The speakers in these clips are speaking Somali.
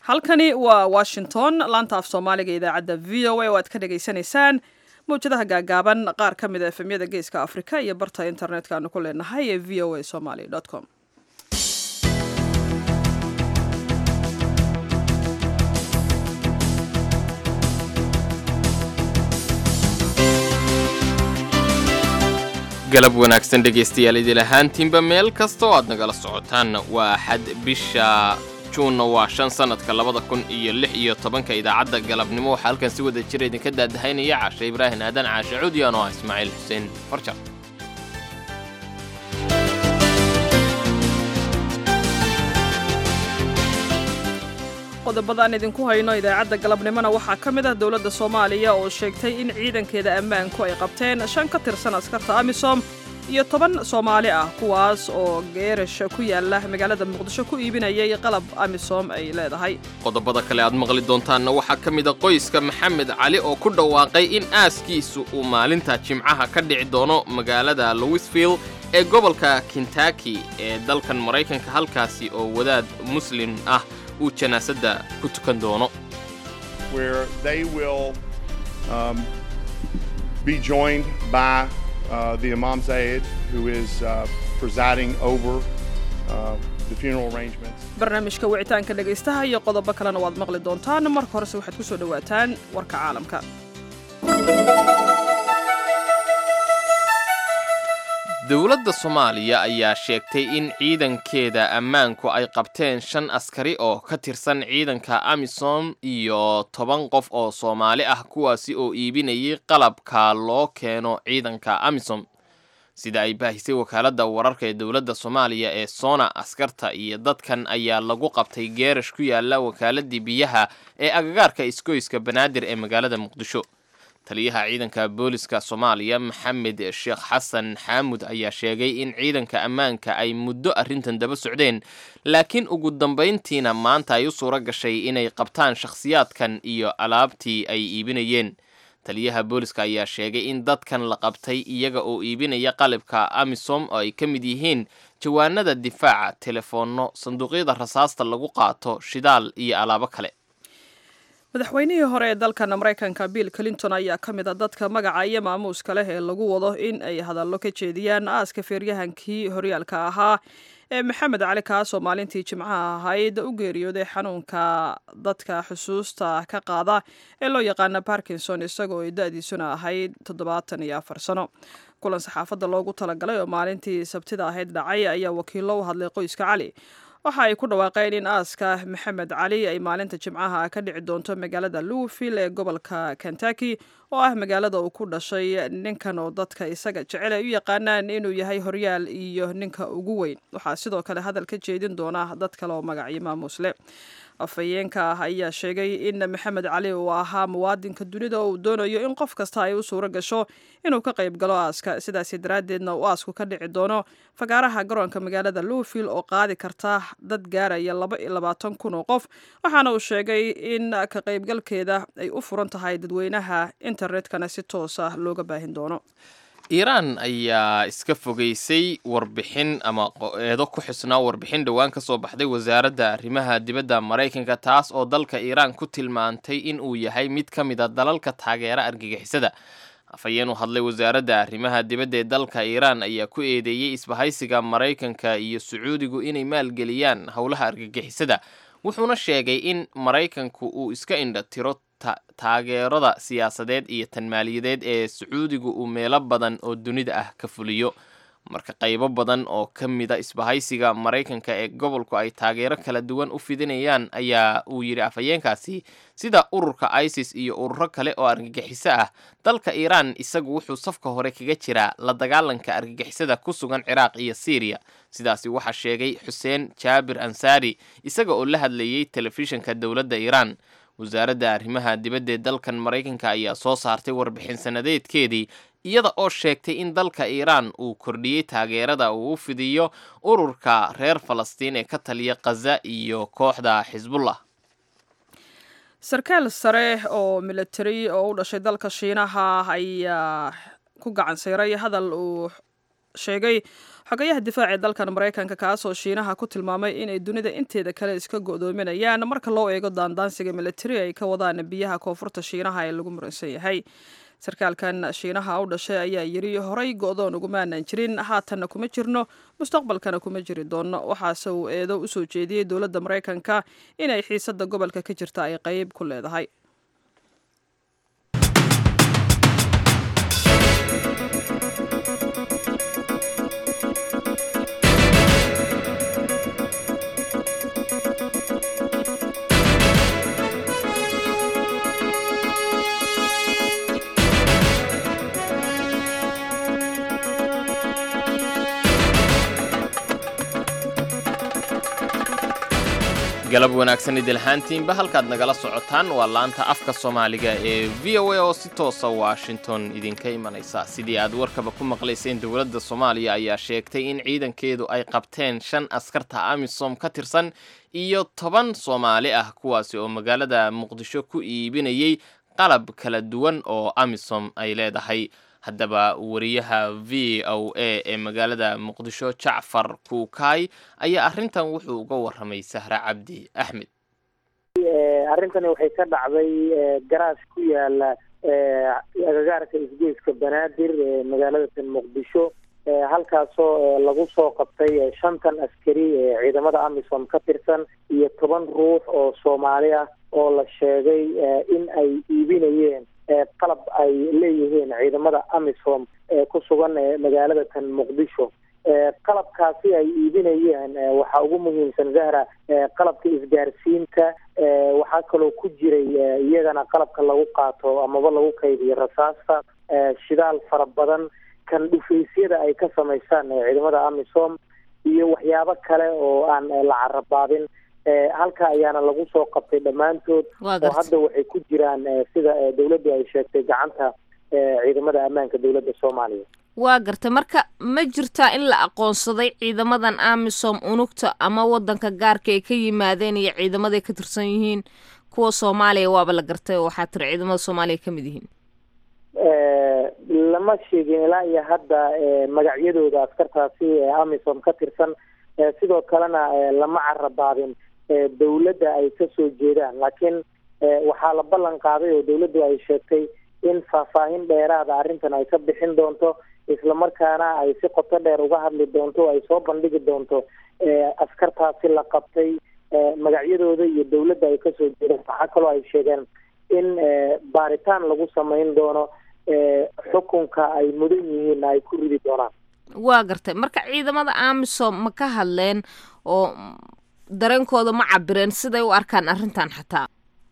halkani waa washington laanta af soomaaliga idaacadda v o a oo aad ka dhagaysanaysaan mawjadaha gaagaaban qaar ka mid a efemyada geeska afrika iyo barta internetka aanu ku leenahay ee v o a somaly com galab wanaagsan dhegaystayaal idil ahaantiinba meel kasta oo aad nagala socotaan waa axad bisha juunna waa shan sannadka labada kun iyo lix iyo tobanka idaacadda galabnimo waxaa halkan si wada jira idinka daadahaynaya caashe ibraahin aadan caashe cudiyan oo ah ismaaciil xuseen farjar qodobadaan idinku hayno idaacadda galabnimona waxaa ka mid ah dowladda soomaaliya oo sheegtay in ciidankeeda ammaanku ay qabteen shan ka tirsan askarta amisom iyo toban soomaali ah kuwaas oo geerash ku yaala magaalada muqdisho ku iibinayay qalab amisom ay leedahay qodobada kale aad maqli doontaanna waxaa ka mid a qoyska maxamed cali oo ku dhawaaqay in aaskiisu uu maalinta jimcaha ka dhici doono magaalada louisville ee gobolka kentaki ee dalkan maraykanka halkaasi oo wadaad muslim ah uu janaasadda ku tukan doono where they will um, be joined by uh, the Imam Zayed, who is uh, presiding over uh, the funeral arrangements. barnaamijka wicitaanka dhegaystaha iyo qodobo kalena waad maqli doontaan marka horese waxaad ku soo dhowaataan warka caalamka dowladda soomaaliya ayaa sheegtay in ciidankeeda ammaanku ay qabteen shan askari oo ka tirsan ciidanka amisom iyo toban qof oo soomaali ah kuwaasi oo iibinayay qalabka loo keeno ciidanka amisom sida ay baahisay wakaaladda wararka ee dowladda soomaaliya ee soona askarta iyo dadkan ayaa lagu qabtay geerash ku yaala wakaaladii biyaha ee agagaarka isgoyska banaadir ee magaalada muqdisho taliyaha ciidanka booliska soomaaliya maxamed sheekh xasan xaamud ayaa sheegay in ciidanka ammaanka ay muddo arrintan daba socdeen laakiin ugu dambayntiina maanta ay u suuro gashay inay qabtaan shakhsiyaadkan iyo alaabtii ay iibinayeen taliyaha booliska ayaa sheegay in dadkan la qabtay iyaga oo iibinaya qalabka amisom oo ay ka mid yihiin jawaanada difaaca telefoonno sanduuqyada rasaasta lagu qaato shidaal iyo alaabo kale madaxweynihii hore ee dalkan maraykanka bill clinton ayaa ka mid a dadka magaca iyo maamuuska leh ee lagu wado in ay hadallo ka jeediyaan aaska feeryahankii horyaalka ahaa ee maxamed cali kaas oo maalintii jimcaha ahayd u geeriyooday xanuunka dadka xusuusta ka qaada ee loo yaqaana barkinson isagoo ay da-diisuna ahayd toddobaatan iyo afar sano kulan saxaafadda loogu talagalay oo maalintii sabtida ahayd dhacay ayaa wakiillo u hadlay qoyska cali waxa ay ku dhawaaqeen in aaska maxamed cali ay maalinta jimcaha ka dhici doonto magaalada louisville ee gobolka kentucky oo ah magaalada uu ku dhashay ninkan oo dadka isaga jecel ay u yaqaanaan inuu yahay horyaal iyo ninka ugu weyn waxaa sidoo kale hadal ka jeedin doona dad kale oo magacyo maamuusle afhayeenka ah ayaa sheegay in maxamed cali uu ahaa muwaadinka dunida oo uu doonayo in qof kasta ay u suuro gasho inuu ka qayb galo aaska sidaasi daraaddeedna uu aasku ka dhici doono fagaaraha garoonka magaalada louisville oo qaadi karta dad gaaraya laba iyo labaatan kun oo qof waxaana uu sheegay in ka qaybgalkeeda ay u furan tahay dadweynaha internetkana si toosa looga baahin doono iiraan ayaa iska fogeysay warbixin ama eedo ku xusnaa warbixin dhowaan ka soo baxday wasaaradda arrimaha dibadda maraykanka taas oo dalka iiraan ku tilmaantay in uu yahay mid ka mid a dalalka taageera argagixisada afhayeen u hadlay wasaaradda arrimaha dibadda ee dalka iiraan ayaa ku eedeeyey isbahaysiga maraykanka iyo sacuudigu inay maalgeliyaan howlaha argagixisada wuxuuna sheegay in maraykanku uu iska indha tiro taageerada siyaasadeed iyo tan maaliyadeed ee sacuudigu uu meelo badan oo dunida ah ka fuliyo marka qaybo badan oo ka mida isbahaysiga maraykanka ee gobolku ay taageero kala duwan u fidinayaan ayaa uu yidhi afhayeenkaasi sida ururka isis iyo ururo kale oo argagixiso ah dalka iiraan isagu wuxuu safka hore kaga jiraa la dagaalanka argagixisada ku sugan ciraaq iyo siiriya sidaasi waxaa sheegay xuseen jaabir ansaari isaga oo la hadlayey telefishinka dowladda iiraan wasaaradda arrimaha dibadda ee dalkan maraykanka ayaa soo saartay warbixin sanadeedkeedii iyada oo sheegtay in dalka iiraan uu kordhiyey taageerada uu u fidiyo ururka reer falastiin ee ka taliya khaza iyo kooxda xisbullah sarkaal sare oo militari oo u dhashay dalka shiinaha ayaa ku gacan sayray hadal uu sheegay xogayaha difaaca ee dalkan maraykanka kaasoo shiinaha ku tilmaamay inay dunida inteeda kale iska go'doominayaan marka loo eego daandaansiga militari ay ka wadaan biyaha koonfurta shiinaha ee lagu muransan yahay sarkaalkan shiinaha u dhashay ayaa yidhi horay go'doon ugumaanan jirin haatanna kuma jirno mustaqbalkana kuma jiri doonno waxaase uu eedo u soo jeediyey dowladda maraykanka inay xiisadda gobolka ka jirta ay qayb ku leedahay galab wanaagsan idilhaantiinba halkaad nagala socotaan waa laanta afka soomaaliga ee v o a oo si toosa washington idinka imanaysa sidii aad warkaba ku maqlayseen dowladda soomaaliya ayaa sheegtay in ciidankeedu ay qabteen shan askarta amisom ka tirsan iyo toban soomaali ah kuwaasi oo magaalada muqdisho ku iibinayay qalab kala duwan oo amisom ay leedahay haddaba wariyaha v o a ee magaalada muqdisho jacfar kuukaay ayaa arrintan wuxuu uga warramay sahre cabdi axmed arrintani waxay ka dhacday garaash ku yaala agagaarka isgoyska banaadir ee magaalada muqdisho halkaasoo lagu soo qabtay shantan askari ee ciidamada amisom ka tirsan iyo toban ruux oo soomaali ah oo la sheegay in ay iibinayeen qalab ay leeyihiin ciidamada amisom ee ku sugan magaalada tan muqdisho qalabkaasi ay iibinayeen waxaa ugu muhiimsan zahra qalabka isgaarsiinta waxaa kaloo ku jiray iyagana qalabka lagu qaato amaba lagu kaydiyo rasaasta shidaal fara badan kan dhufaysyada ay ka samaystaan ciidamada amisom iyo waxyaabo kale oo aan la carabaabin halka ayaana lagu soo qabtay dhammaantood oo hadda waxay ku jiraan sida dawladdu ay sheegtay gacanta ciidamada ammaanka dowladda soomaaliya waa garta marka ma jirtaa in la aqoonsaday ciidamadan amisom unugta ama wadanka gaarka ay ka yimaadeen iyo ciidamaday ka tirsan yihiin kuwa soomaaliya waaba la gartay oo waxaa tiri ciidamada soomaaliya ka mid yihiin lama sheegin ilaa iyo hadda magacyadooda askartaasi ee amisom ka tirsan sidoo kalena lama carabaabin dawladda ay kasoo jeedaan laakiin waxaa la ballan qaaday oo dawladdu ay sheegtay in faahfaahin dheeraada arrintan ay ka bixin doonto islamarkaana ay si qoto dheer uga hadli doonto ay soo bandhigi doonto askartaasi la qabtay magacyadooda iyo dawladda ay kasoo jeedaan waxaa kaloo ay sheegeen in baaritaan lagu samayn doono xukunka ay mudan yihiin ay ku ridi doonaan waa gartay marka ciidamada amisom ma ka hadleen oo dareenkooda ma cabireen siday u arkaan arrintan xataa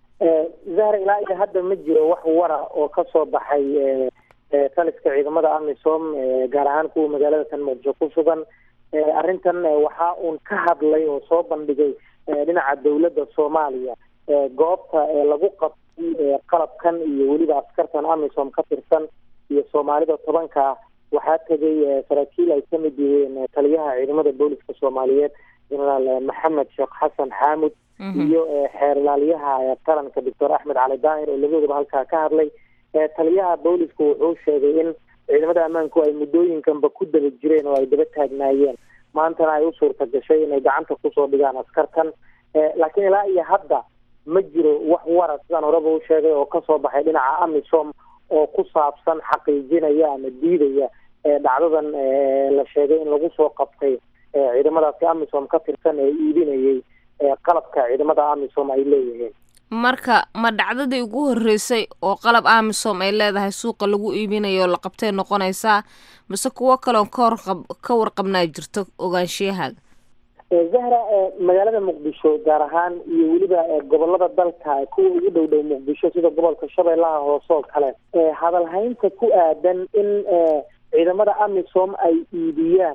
zahra ilaa iyo hadda ma jiro wax wara oo kasoo baxay taliska ciidamada amisom gaar ahaan kuwa magaalada tan muqdisho ku sugan arrintan waxaa uun ka hadlay oo soo bandhigay dhinaca dawladda soomaaliya goobta lagu qabtay qalabkan iyo weliba askartan amisom ka tirsan iyo soomaalida tobanka waxaa tegay saraakiil ay kamid yihiin taliyaha ciidamada booliska soomaaliyeed genaraal maxamed sheekh xasan xaamud iyo xeerlaaliyaha qaranka doctor axmed cali daahir oo labadoodaba halkaa ka hadlay taliyaha booliska wuxuu sheegay in ciidamada ammaanku ay muddooyinkanba ku daba jireen oo ay daba taagnaayeen maantana ay u suurta gashay inay gacanta kusoo dhigaan askartan laakiin ilaa iyo hadda ma jiro wax wara sidaan horeba u sheegay oo kasoo baxay dhinaca amisom oo ku saabsan xaqiijinaya ama diidaya dhacdadan la sheegay in lagu soo qabtay ciidamadaasi amisom ka tirsan ee iibinayay qalabka ciidamada amisom ay leeyihiin marka ma dhacdadii ugu horreysay oo qalab amisom ay leedahay suuqa lagu iibinayo oo la qabtay noqonaysaa mise kuwo kaleon kahorqab ka warqabnaa jirto ogaanshiyahaaga zahra magaalada muqdisho gaar ahaan iyo weliba gobolada dalka kuwa ugu dhow dhow muqdisho sida gobolka shabeellaha hoose oo kale hadalhaynta ku aadan in ciidamada amisom ay iibiyaan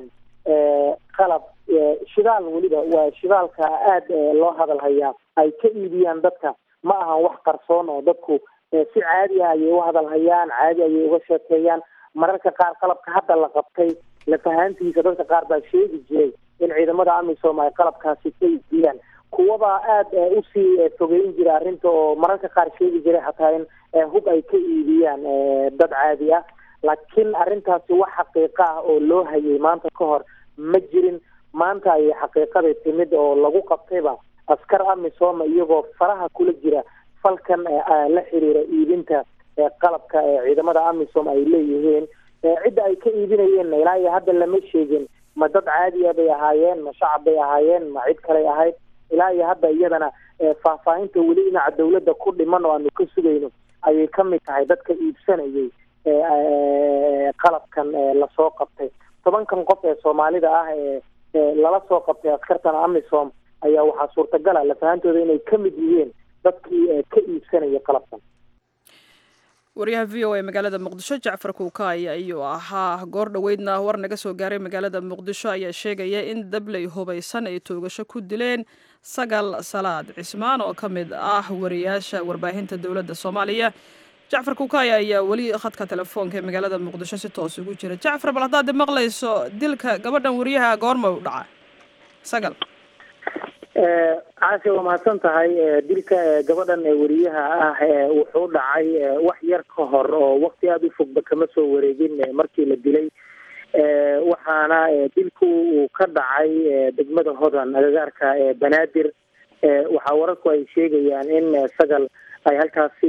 qalab shidaal weliba waa shidaalka aada loo hadalhayaa ay ka iibiyaan dadka ma ahan wax qarsoon oo dadku si caadi ah ayay u hadalhayaan caadi ayay uga sheekeeyaan mararka qaar qalabka hadda la qabtay lafahaantiisa dadka qaar baa sheegi jiray in ciidamada amisom ay qalabkaasi ka iibiyaan kuwabaa aada usii fogeyn jira arrinta oo mararka qaar sheegi jiray xataa in hub ay ka iibiyaan dad caadi ah laakiin arrintaasi wax xaqiiqo ah oo loo hayay maanta ka hor ma jirin maanta ayay xaqiiqada timid oo lagu qabtayba askar amisom iyagoo faraha kula jira falkan la xiriira iibinta qalabka ciidamada amisom ay leeyihiin cidda ay ka iibinayeen ilaa iyo hadda lama sheegin ma dad caadiya bay ahaayeen ma shacab bay ahaayeen ma cid kaley ahayd ilaa iyo hadda iyadana faahfaahinta weli dhinaca dawladda ku dhiman oo aanu ka sugayno ayay ka mid tahay dadka iibsanayay qalabkan lasoo qabtay tobankan qof ee soomaalida ah ee lala soo qabtay askartan amisom ayaa waxaa suurtagala lafahantooda inay ka mid yihiin dadkii ka iibsanaya qalabkan waryaha v o a magaalada muqdisho jacfar kuukaay ayuu ahaa goor dhoweydna war naga soo gaaray magaalada muqdisho ayaa sheegaya in dabley hubaysan ay toogasho ku dileen sagal salaad cismaan oo ka mid ah wariyaasha warbaahinta dowladda soomaaliya jacfar kuukaay ayaa weli khadka telefoonka ee magaalada muqdisho si toos ugu jira jacfar bal haddaad maqlayso dilka gabadhan wariyaha goorma u dhaca sagal caasha waa mahadsan tahay dilka gabadhan weriyaha ah wuxuu dhacay wax yar ka hor oo wakti aada u fogba kama soo wareegin markii la dilay waxaana dilku uu ka dhacay degmada hodan agagaarka banaadir waxaa wararku ay sheegayaan in sagal ay halkaasi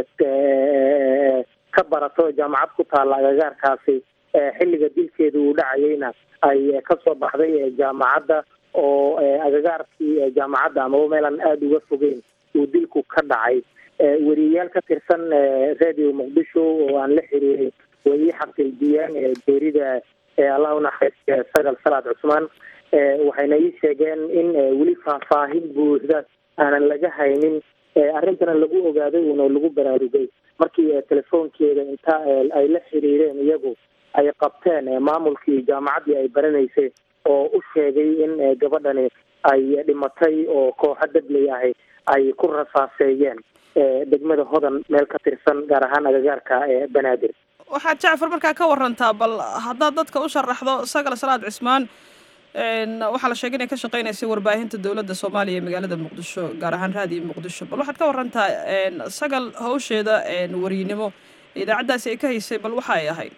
ka barato jaamacad ku taalla agagaarkaasi xilliga dilkeeda uu dhacayeyna ay kasoo baxday jaamacadda oo agagaarkii jaamacadda amaba meelaan aada uga fogeyn uu dilku ka dhacay weriyayaal ka tirsan radio muqdisho oo aan la xiriirin way ii xaqiijiyeen geerida allah unaxariistiya sagal salaad cusmaan waxayna ii sheegeen in weli faahfaahin buuxda aanan laga haynin arrintana lagu ogaaday uuna lagu baraarugay markii telefoonkeeda inta ay la xiriireen iyagu ay qabteen maamulkii jaamacaddii ay baranaysay oo u sheegay in gabadhani ay dhimatay oo kooxo dabley ahi ay ku rasaaseeyeen degmada hodan meel ka tirsan gaar ahaan agagaarka banaadir waxaad jacfar markaa ka warantaa bal haddaad dadka u sharaxdo sagal salaad cismaan waxaa la sheegay inay ka shaqeynaysay warbaahinta dowladda soomaaliya ee magaalada muqdisho gaar ahaan raadiyo muqdisho bal waxaad ka warantaa sagal hawsheeda wariynimo idaacaddaasi ay ka haysay bal waxa ay ahayd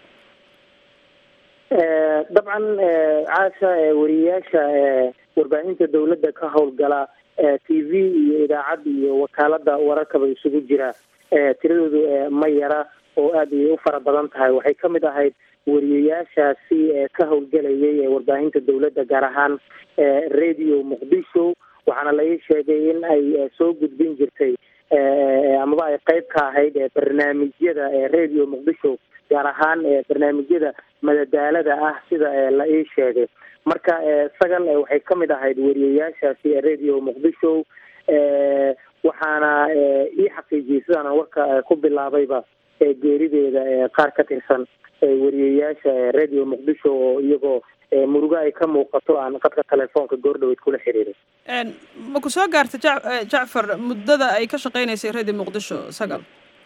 dabcan caasha wariyayaasha warbaahinta dawladda ka howlgala t v iyo idaacad iyo wakaalada wararkaba isugu jira tiradoodu ma yara oo aada ay u fara badan tahay waxay ka mid ahayd wariyayaashaasi ka howlgelayay warbaahinta dawladda gaar ahaan radio muqdisho waxaana la ii sheegay in ay soo gudbin jirtay amaba ay qeyb ka ahayd barnaamijyada radio muqdisho gaar ahaan barnaamijyada madadaalada ah sida la ii sheegay marka sagal waxay ka mid ahayd weriyayaashaasi radio muqdisho waxaana ii xaqiijiyey sidaan warka ku bilaabayba geerideeda qaar ka tirsan weriyayaasha radio muqdisho oo iyagoo murugo ay ka muuqato aan qadka telefoonka goordhaweyd kula xiriiray ma ku soo gaarta ja jacfar muddada ay ka shaqeynaysay radio muqdisho sagal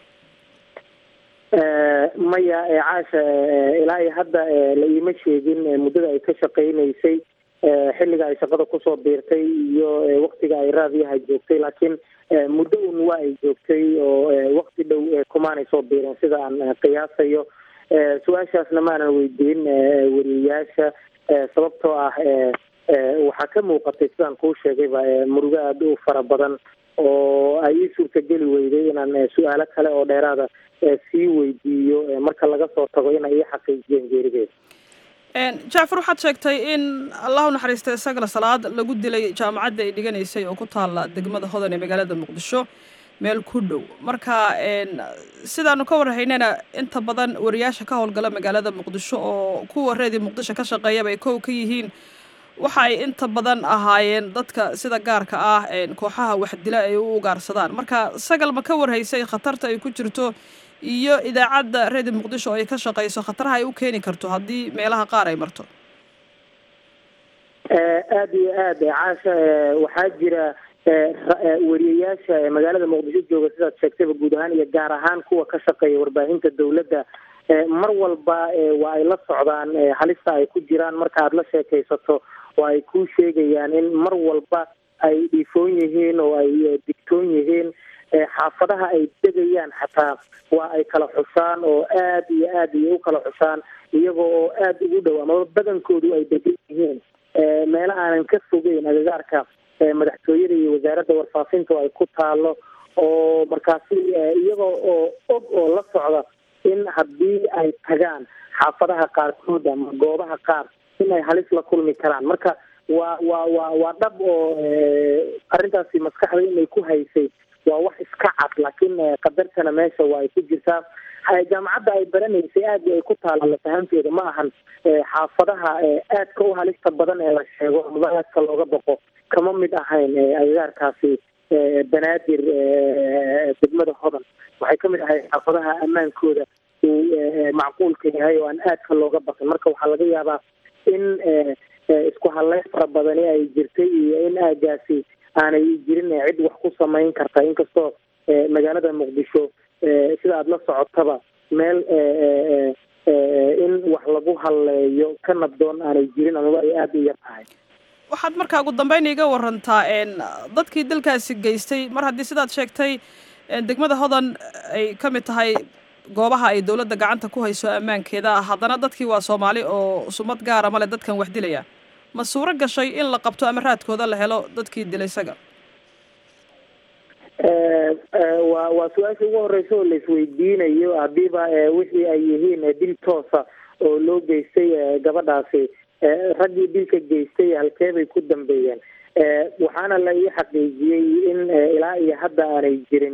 maya caasha ilaa iyo hadda la iima sheegin muddada ay ka shaqeynaysay xilliga ay shaqada kusoo biirtay iyo waktiga ay raadiyaha joogtay laakiin muddo un waa ay joogtay oo wakti dhow kumaanay soo biirin sida aan qiyaasayo su-aashaasna maanan weydiin weriyayaasha sababtoo ah waxaa ka muuqatay sidaan kuu sheegayba murugo aada u fara badan oo ay ii suurtageli weyday inaan su-aalo kale oo dheeraada sii weydiiyo marka laga soo tago inay ii xaqiijiyeen geerideeda jacfar waxaad sheegtay in allahu naxariistay sagal salaad lagu dilay jaamacadda ay dhiganaysay oo ku taalla degmada hodan ee magaalada muqdisho meel ku dhow marka sidaanu ka warhaynana inta badan wariyaasha ka howlgala magaalada muqdisho oo kuwa reedii muqdisho ka shaqeeyaba ay kow ka yihiin waxa ay inta badan ahaayeen dadka sida gaarka ah kooxaha waxdila ay u ugaarsadaan marka sagal ma ka warhaysay khatarta ay ku jirto iyo idaacadda redio muqdisho oo ay ka shaqeyso khataraha ay u keeni karto haddii meelaha qaar ay marto aada iyo aad caasha waxaa jira weriyayaasha magaalada muqdisho jooga sidaad sheegtayba guud ahaan iyo gaar ahaan kuwa ka shaqeeya warbaahinta dawladda mar walba waa ay la socdaan halista ay ku jiraan marka aada la sheekaysato oo ay kuu sheegayaan in mar walba ay dhiifoon yihiin oo ay digtoon yihiin xaafadaha ay degayaan xataa waa ay kala xusaan oo aad iyo aad iyo u kala xusaan iyaga oo aada ugu dhow amaba badankoodu ay degan yihiin meelo aanan ka fogeyn agagaarka madaxtooyada iyo wasaaradda warfaafinta oo ay ku taalo oo markaasi iyagoo oo og oo la socda in haddii ay tagaan xaafadaha qaarkood ama goobaha qaar in ay halis la kulmi karaan marka waa waa waa waa dhab oo arrintaasi maskaxda inay ku haysay waa wax iska cad laakiin qadartana meesha waa ay ku jirtaa jaamacadda ay baranaysay aad ay ku taala lafahanteeda ma ahan xaafadaha aadka u halista badan ee la sheego amaba aadka looga baqo kama mid ahayn agagaarkaasi banaadir degmada hodan waxay ka mid ahayd xaafadaha ammaankooda uu macquulka yahay oo aan aadka looga baqin marka waxaa laga yaabaa in isku hadleyn fara badani ay jirtay iyo in aagaasi aanay jirin cid wax ku samayn karta inkastoo magaalada muqdisho sida aada la socotaba meel in wax lagu halleeyo ka nabdoon aanay jirin amaba ay aada u yar tahay waxaad markaa ugu dambeyn iga warantaa dadkii dalkaasi geystay mar haddii sidaad sheegtay degmada hodan ay ka mid tahay goobaha ay dowladda gacanta ku hayso ammaankeeda haddana dadkii waa soomaali oo sumad gaara male dadkan wax dilaya ma suuro gashay in la qabto ama raadkooda la helo dadkii dilay isaga waa waa su-aasha ugu horeysa oo laisweydiinayo haddiiba wixii ay yihiin dil toosa oo loo geystay gabadhaasi raggii dilka geystay halkee bay ku dambeeyeen waxaana la ii xaqiijiyey in ilaa iyo hadda aanay jirin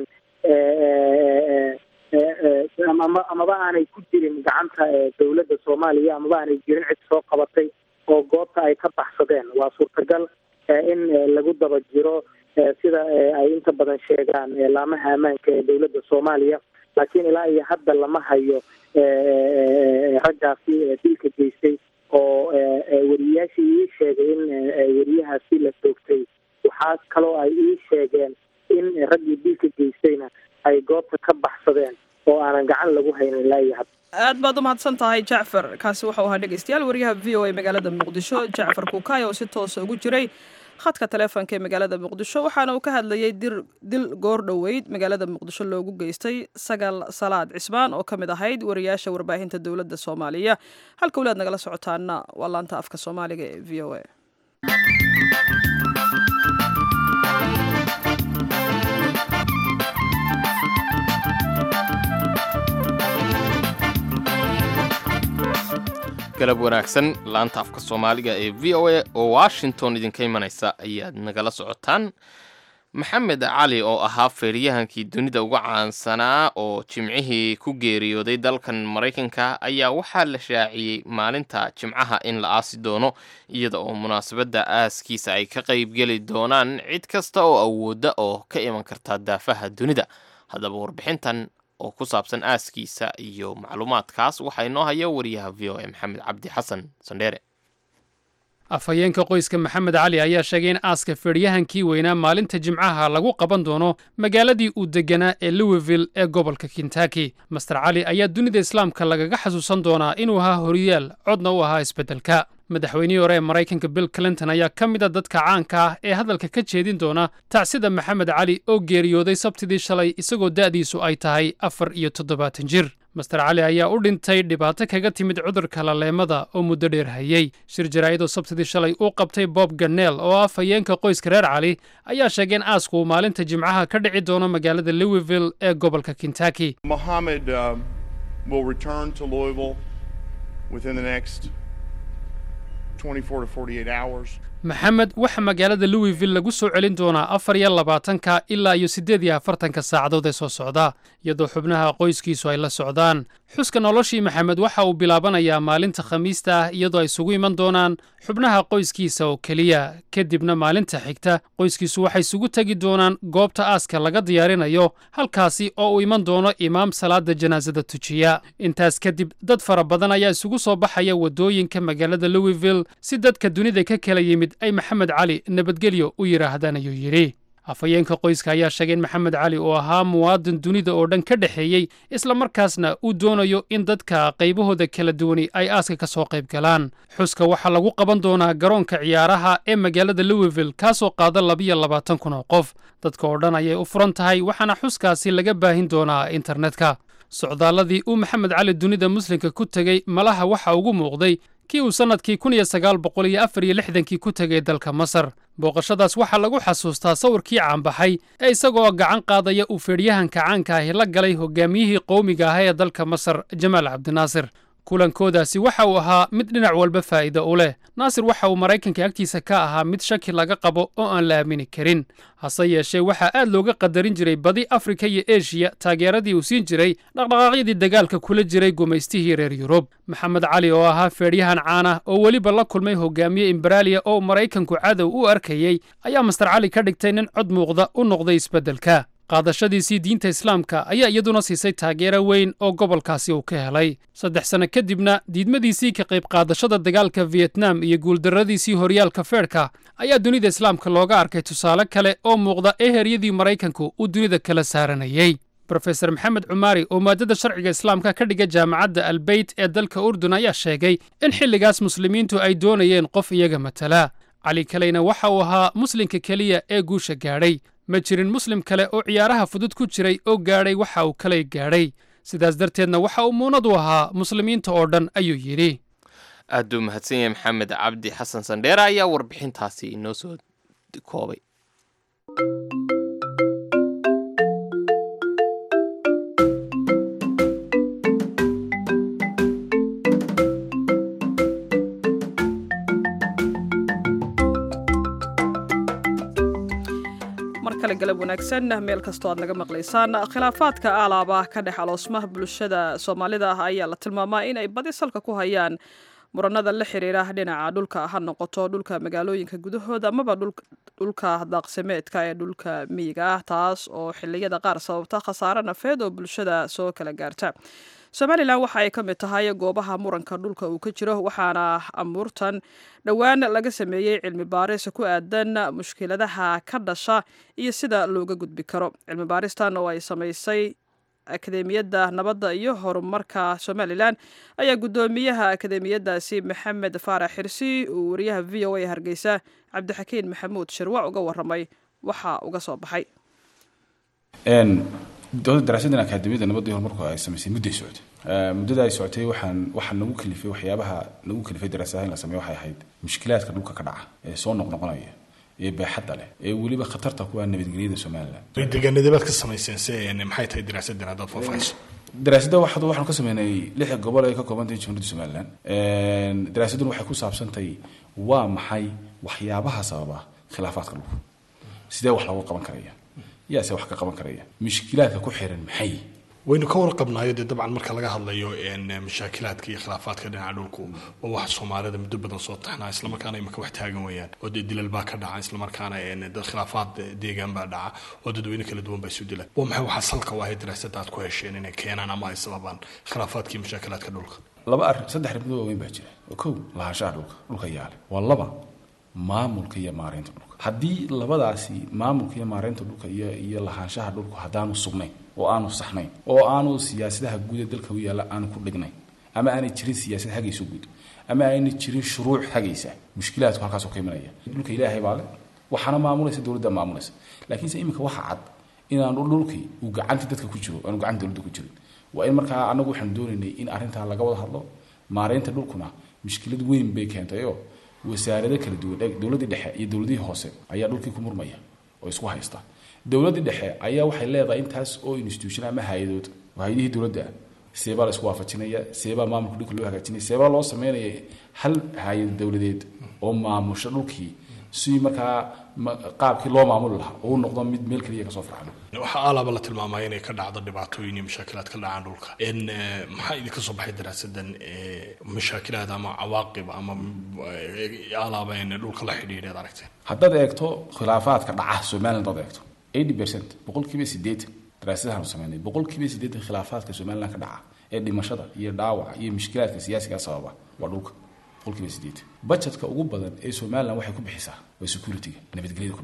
ama amaba aanay ku jirin gacanta dowladda soomaaliya amaba aanay jirin cid soo qabatay oo goobta ay ka baxsadeen waa suurtagal in lagu daba jiro sida ay inta badan sheegaan laamaha ammaanka ee dowladda soomaaliya laakiin ilaa iyo hadda lama hayo raggaasi dilka geystay oo weriyayaashii ii sheegay in weriyahaasi la toogtay waxaa kaloo ay ii sheegeen in raggii dilka geystayna ay goobta ka baxsadeen oo aanan gacan lagu haynin ilaa iyo hadda aad baad umahadsan tahay jacfar kaasi waxau ahaa dhegeystayaal wariyaha v o a magaalada muqdisho jacfar kuukay oo si toosa ugu jiray khadka taleefonka ee magaalada muqdisho waxaana uu ka hadlayay dir dil goor dhoweyd magaalada muqdisho loogu geystay sagal salaad cismaan oo ka mid ahayd wariyaasha warbaahinta dowladda soomaaliya halka walaad nagala socotaana waa laanta afka soomaaliga ee v o a galab wanaagsan laanta afka soomaaliga ee v o a oo washington idinka imanaysa ayaad nagala socotaan maxamed cali oo ahaa feeryahankii dunida uga caansanaa oo jimcihii ku geeriyooday dalkan maraykanka ayaa waxaa la shaaciyey maalinta jimcaha in la aasi doono iyada oo munaasabadda aaskiisa ay ka qaybgeli doonaan cid kasta oo awoodda oo ka iman karta daafaha dunida haddaba warbixintan oo ku saabsan aaskiisa iyo macluumaadkaas waxaa inoo haya wariyaha v o a maxamed cabdi xasan sandheere afhayeenka qoyska maxamed cali ayaa sheegay in aaska feedhyahankii weynaa maalinta jimcaha lagu qaban doono magaaladii uu deganaa ee louisville ee gobolka kentaki master cali ayaa dunida islaamka lagaga xasuusan doonaa inuu ahaa horiyaal codna u ahaa isbeddelka madaxweynihii hore ee maraykanka bill clinton ayaa ka mid a dadka caanka ah ee hadalka ka jeedin doona tacsida maxamed cali oo geeriyooday sabtidii shalay isagoo da'diisu ay tahay afar iyo toddobaatan jir master cali ayaa u dhintay dhibaato kaga timid cudurka laleemada oo muddo dheer hayey shir jaraa'idoo sabtidii shalay uu qabtay bob ganeel oo ah fayeenka qoyska reer cali ayaa sheegay in aasku uu maalinta jimcaha ka dhici doono magaalada louisville ee gobolka kentaki Mohammed um, will return to Louisville within the next 24 to 48 hours. maxamed waxaa magaalada louisville lagu soo celin doonaa afar iyo labaatanka ilaa iyo siddeed iyo afartanka saacadood ee soo socda iyadoo xubnaha qoyskiisu ay la socdaan xuska noloshii maxamed waxa uu bilaabanayaa maalinta khamiista ah iyadoo ay isugu iman doonaan xubnaha qoyskiisa oo keliya kadibna maalinta xigta qoyskiisu waxay isugu tegi doonaan goobta aaska laga diyaarinayo halkaasi oo uu iman doono imaam salaada janaasada tujiya intaas kadib dad fara badan ayaa isugu soo baxaya waddooyinka magaalada louisville si dadka dunida ka kala yimid ay maxamed cali nabadgelyo u yidhaahdaan ayuu yidhi afhayeenka qoyska ayaa sheegay in maxamed cali uu ahaa muwaadin dunida oo dhan ka dhexeeyey islamarkaasna uu doonayo in dadka qaybahooda kala duwani ay aaska ka soo qayb galaan xuska waxaa lagu qaban doonaa garoonka ciyaaraha ee magaalada louisville kaasoo qaada labiyo labaatan kun oo qof dadka oo dhan ayay u furan tahay waxaana xuskaasi laga baahin doonaa internetka socdaalladii uu maxamed cali dunida muslimka ku tegey malaha waxa ugu muuqday kii uu sannadkii kun iyo sagaal boqol iyo afar iyo lixdankii ku tegay dalka masar booqashadaas waxaa lagu xasuustaa sawirkii caanbaxay ee isagoo gacan qaadaya uu feedhyahanka caanka ahi la galay hogaamiyihii qowmiga ah ee dalka masar jamaal cabdinaasir kulankoodaasi waxa uu ahaa mid dhinac walba faa'iido u leh naasir waxa uu maraykanka agtiisa ka ahaa mid shaki laga qabo oo aan la aamini karin hase yeeshee waxaa aad looga qadarin jiray badi afrika iyo eshiya taageeradii uu siin jiray dhaqdhaqaaqyadii dagaalka kula jiray gumaystihii reer yurub maxamed cali oo ahaa feedhyahan caan ah oo weliba la kulmay hogaamiye imberaaliya oo maraykanku cadow u arkayey ayaa master cali ka dhigtay nin cod muuqda u noqday isbeddelka qaadashadiisii diinta islaamka ayaa iyaduna siisay taageero weyn oo gobolkaasi uu ka helay saddex sanno kadibna diidmadiisii ka qayb qaadashada dagaalka fiyetnam iyo guuldarradiisii horyaalka feerhka ayaa dunida islaamka looga arkay tusaale kale oo muuqda ee heryadii maraykanku uu dunida kala saaranayey brofeser maxamed cumaari oo maadada sharciga islaamka ka dhiga jaamacadda albeyt ee dalka urdun ayaa sheegay in xilligaas muslimiintu ay doonayeen qof iyaga matala cali kaleyna waxa uu ahaa muslimka keliya ee guusha gaadhay ma jirin muslim kale oo ciyaaraha fudud ku jiray oo gaadhay waxa uu kalay gaadhay sidaas darteedna waxa uu muunad u ahaa muslimiinta oo dhan ayuu yidhi aad buu mahadsan yahay maxamed cabdi xasan sandheere ayaa warbixintaasi inoo soo koobay kale galab wanaagsan meel kastoo aad naga maqlaysaan khilaafaadka alaaba ka dhex aloosmaha bulshada soomaalida ah ayaa la tilmaamaa in ay badi salka ku hayaan muranada la xiriira dhinaca dhulka ha noqoto dhulka magaalooyinka gudahooda amaba dhulka daaqsimeedka ee dhulka miyiga ah taas oo xiliyada qaar sababta khasaare nafeed oo bulshada soo kala gaarta somalilan waxa ay ka mid tahay goobaha muranka dhulka uu ka jiro waxaana amuurtan dhowaan laga sameeyey cilmi baaris ku aadan mushkiladaha ka dhasha iyo sida looga gudbi karo cilmi baaristan oo ay samaysay akademiyadda nabadda iyo horumarka somalilan ayaa guddoomiyaha akademiyadaasi maxamed faarax xirsi uu wariyaha v o a hargeysa cabdixakiin maxamuud shirwac uga waramay waxa uga soo baxay daraasadan akaademiyada nabadda iyo horumarku ay samaysay mudday socotay muddada ay socotay waxaan waxaa nagu kalifay waxyaabaha nagu kalifay daraasadaha in la sameeyo waxay ahayd mushkilaadka dhulka ka dhaca ee soo noqnoqonaya ee baaxadda leh ee weliba khatarta ku ah nabadgelyada somalilan deegaanadabaad ka samayseen se maxay tahay daraasadan haddaad faahfaahiso daraasadda waxaad waxaanu ka sameynay lix gobol ay ka kooban tahay jamhuuriyadda somalilan daraasaddan waxay ku saabsantahay waa maxay waxyaabaha sababa khilaafaadka dhulku sidee wax looga qaban karaya yaase wax ka qaban karaya mushkilaadka ku xiran maxay waynu ka warqabnayo dee dabcan marka laga hadlayo mashaakilaadka iyo khilaafaadka dhinaca dhulku waa wax soomaalida muddo badan soo taxnaa islamarkaana imika wax taagan weeyaan oo dee dilal baa ka dhaca islamarkaana dad khilaafaad deegaan baa dhaca oo dadweyne kala duwan baa isu dila waa maxay waxaa salka u ahayd daraasada aad ku hesheen inay keenaan ama ay sababaan khilaafaadka iyo mashaakilaadka dhulka laba arrin saddex arrimood waaweyn baa jira oo kow lahaanshaha dhulka dhulka yaale waa laba maamulka iyo maareynta dhulka haddii labadaasi maamulka iyo maareynta dhulka iyo iyo lahaanshaha dhulku haddaanu sugnayn oo aanu saxnayn oo aanu siyaasadaha guud ee dalka u yaalla aanu ku dhignayn ama aanay jirin siyaasad hagaysa guud ama aanay jirin shuruuc hagaysa mushkilaadku halkaasoo ka imanaya dhulka ilaahay baa leh waxaana maamulaysa dowladda maamulaysa laakiinse iminka waxa cad inaanu dhulkii uu gacantii dadka ku jiro aanu gacanta dowladda ku jirin waa in markaa anagu waxaanu doonaynay in arrintaa laga wada hadlo maareynta dhulkuna mushkilad weyn bay keentayoo wasaarado kala duwan dowladdii dhexe iyo dowladihii hoose ayaa dhulkii ku murmaya oo isku haysta dowladdii dhexe ayaa waxay leedahay intaas oo institution ama hay-adood oo hay-adihii dowladda ah seebaa la isku waafajinaya seebaa maamulka dhulka loo hagaajinaya seebaa loo sameynaya hal hay-ad dowladeed oo maamusha dhulkii si markaa qaabkii loo maamuli lahaa oo u noqdo mid meel keliya kasoo farxano waxaa alaaba la tilmaamaya inay ka dhacdo dhibaatooyin iyo mashaakilaad ka dhacaan dhulka maxaa idinka soo baxay daraasadan mashaakilaad ama cawaaqib ama alaaba in dhulka la xidhiidheed aragteen haddaad eegto khilaafaadka dhaca somaliland haddaad eegto eighty percent boqolkiiba siddeetan daraasadahaanu sameynay boqolkiiba siddeetan khilaafaadka somaliland ka dhaca ee dhimashada iyo dhaawaca iyo mushkilaadka siyaasigaa sababa waa dhulka boqolkiiba siddeetan budgetka ugu badan ee somaliland waxay ku bixisaa waa securityga nabadgelyada ku bixisa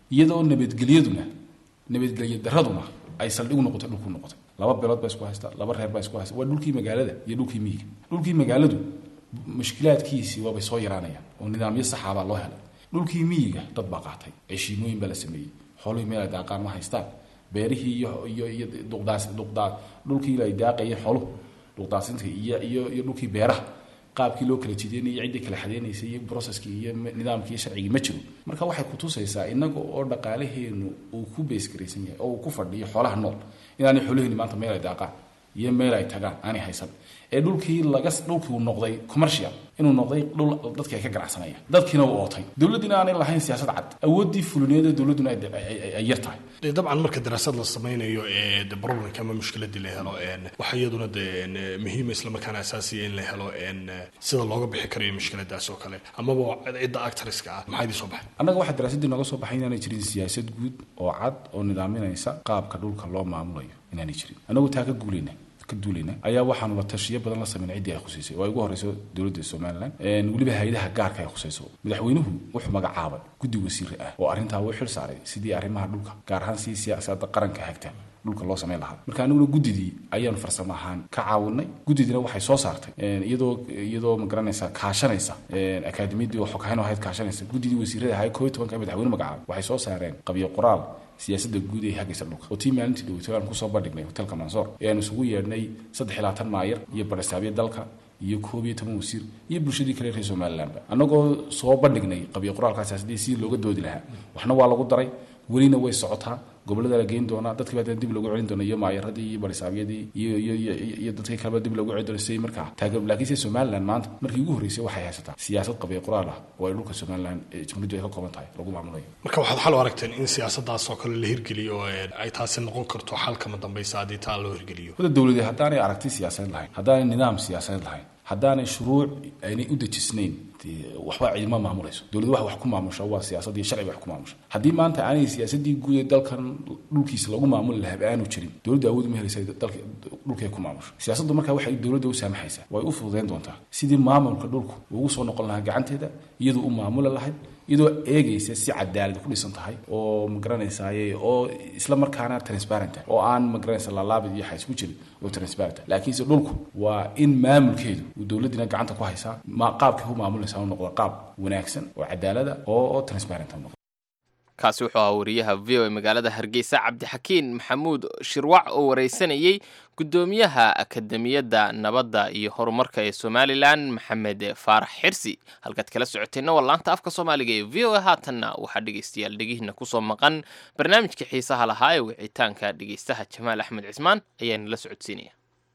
iyadoo nabadgelyaduna nabadgelyo daraduna ay saldhig u noqotay dhulku noqotay laba beelood baa isku haysta laba reer baa isku haysta waa dhulkii magaalada iyo dhulkii miyiga dhulkii magaaladu mushkilaadkiisii waabay soo yaraanayaan oo nidaamyo saxaabaa loo helay dhulkii miyiga dad baa qaatay ceshiimooyin baa la sameeyey xoolihii meel ay daaqaan ma haystaan beerihii iyo iyo iyo duqdaas duqdaa dhulkii ay daaqayeen xooluhu duqdaasinta iyo iyo iyo dhulkii beeraha qaabkii loo kala jideynayay ciddii kala xadeynaysay iyo processkii iyo nidaamkii iyo sharcigii ma jiro marka waxay kutusaysaa inaga oo dhaqaalaheenu uu ku beesgaraysan yahay oo uu ku fadhiyo xoolaha nool inaanay xoolaheeni maanta meel ay daaqaan iyo meel ay tagaan aanay haysan ee dhulkii laga dhulkii uu noqday commercial inuu noqday dhul dadkii ay ka ganacsanayaan dadkiina uu ootay dowladdiina aanay lahayn siyaasad cad awooddii fulineed ee dowladduna ay yar tahay dee dabcan marka daraasad la samaynayo ee de problemka ama mushkiladii la helo waxaa iyaduna de muhiima islamarkaana asaasiya in la helo sida looga bixi karayo mushkiladaas oo kale amaba cidda actariska ah maxaa idin soo baxay annaga waxaa daraasaddii nooga soo baxay inaanay jirin siyaasad guud oo cad oo nidaaminaysa qaabka dhulka loo maamulayo inaanay jirin annagu taa ka guulayna ka duulayna ayaa waxaanu la tashiyo badan la sameyn ciddii ay khusaysay oo ay ugu horeyso dowladda somalilan weliba hay-adaha gaarka ay khusayso madaxweynuhu wuxuu magacaabay guddi wasiire ah oo arrintaa uu xil saaray sidii arrimaha dhulka gaar ahaan si siyaasadda qaranka hagta dhulka loo samayn lahaa marka aniguna guddidii ayaanu farsamo ahaan ka caawinay guddidina waxay soo saartay iyadoo iyadoo magaranaysa kaashanaysa akaademiyadii oo xoghayn ahayd kaashanaysa guddidii wasiirada ahayd koo iyo tobanka madaxweyne magacaabay waxay soo saareen qabyo qoraal siyaasadda guud ee hagaysa dhulka oo tii maalintii dhaweytay aan kusoo bandhignay hotelka mansoor ee aan isugu yeedhnay saddex iyo labaatan maayar iyo barasaabyo dalka iyo koob iyo toban wasiir iyo bulshadii kale reer somalilandba annagoo soo bandhignay qabyo qoraalkaa siyaasadii sidii looga doodi lahaa waxna waa lagu daray welina way socotaa gobolada la geyn doonaa dadkii baa dib loogu celin doona iyo maayaradii iyo barisaabyadii iyo iyo iyo iyo dadkii kaleba dib loogu celin doona sidii markaa taageer laakiin se somaliland maanta markii ugu horreysay waxay haysataa siyaasad qabyo qoraal ah oo ay dhulka somaliland ee jamhuuriyaddu ay ka kooban tahay lagu maamulayo marka waxaad xal u aragteen in siyaasadaas oo kale la hirgeliyo oo ay taasi noqon karto xalkama dambaysa haddii taa loo hirgeliyo wada dowladee haddaanay aragti siyaasadeed lahayn haddaanay nidaam siyaasadeed lahayn haddaanay shuruuc aynay u dejisnayn waxba ciidama maamulayso dowladda wax wax ku maamusha waa siyaasad iyo sharci wax ku maamusha haddii maanta aanay siyaasadii guud ee dalkan dhulkiisa lagu maamuli lahaa aanu jirin dowladda awood uma helaysa dalka dhulkay ku maamusha siyaasaddu markaa waxay dowladda u saamaxaysaa way u fududayn doontaa sidii maamulka dhulku ugu soo noqon lahaa gacanteeda iyadoo u maamuli lahayd iyadoo eegaysa si cadaalad ku dhisan tahay oo magaranaysaay oo isla markaana transparent oo aan magaranaysa laalaabid iyo xays ku jirin oo transparent laakiinse dhulku waa in maamulkeedu uu dowladdiina gacanta ku haysaa ma qaabkay u maamulaysaa u noqdo qaab wanaagsan oo cadaalada oo oo transparent noqdo kaasi wuxuu ahaa wariyaha v o e magaalada hargeysa cabdixakiin maxamuud shirwac oo wareysanayey guddoomiyaha akademiyadda nabadda iyo horumarka ee somalilan maxamed faarax xirsi halkaad kala socoteenna waa laanta afka soomaaliga ee v o e haatanna waxaa dhegeystayaal dhegihiina kusoo maqan barnaamijka xiisaha lahaa ee wicitaanka dhegeystaha jamaal axmed cismaan ayaana la socodsiinaya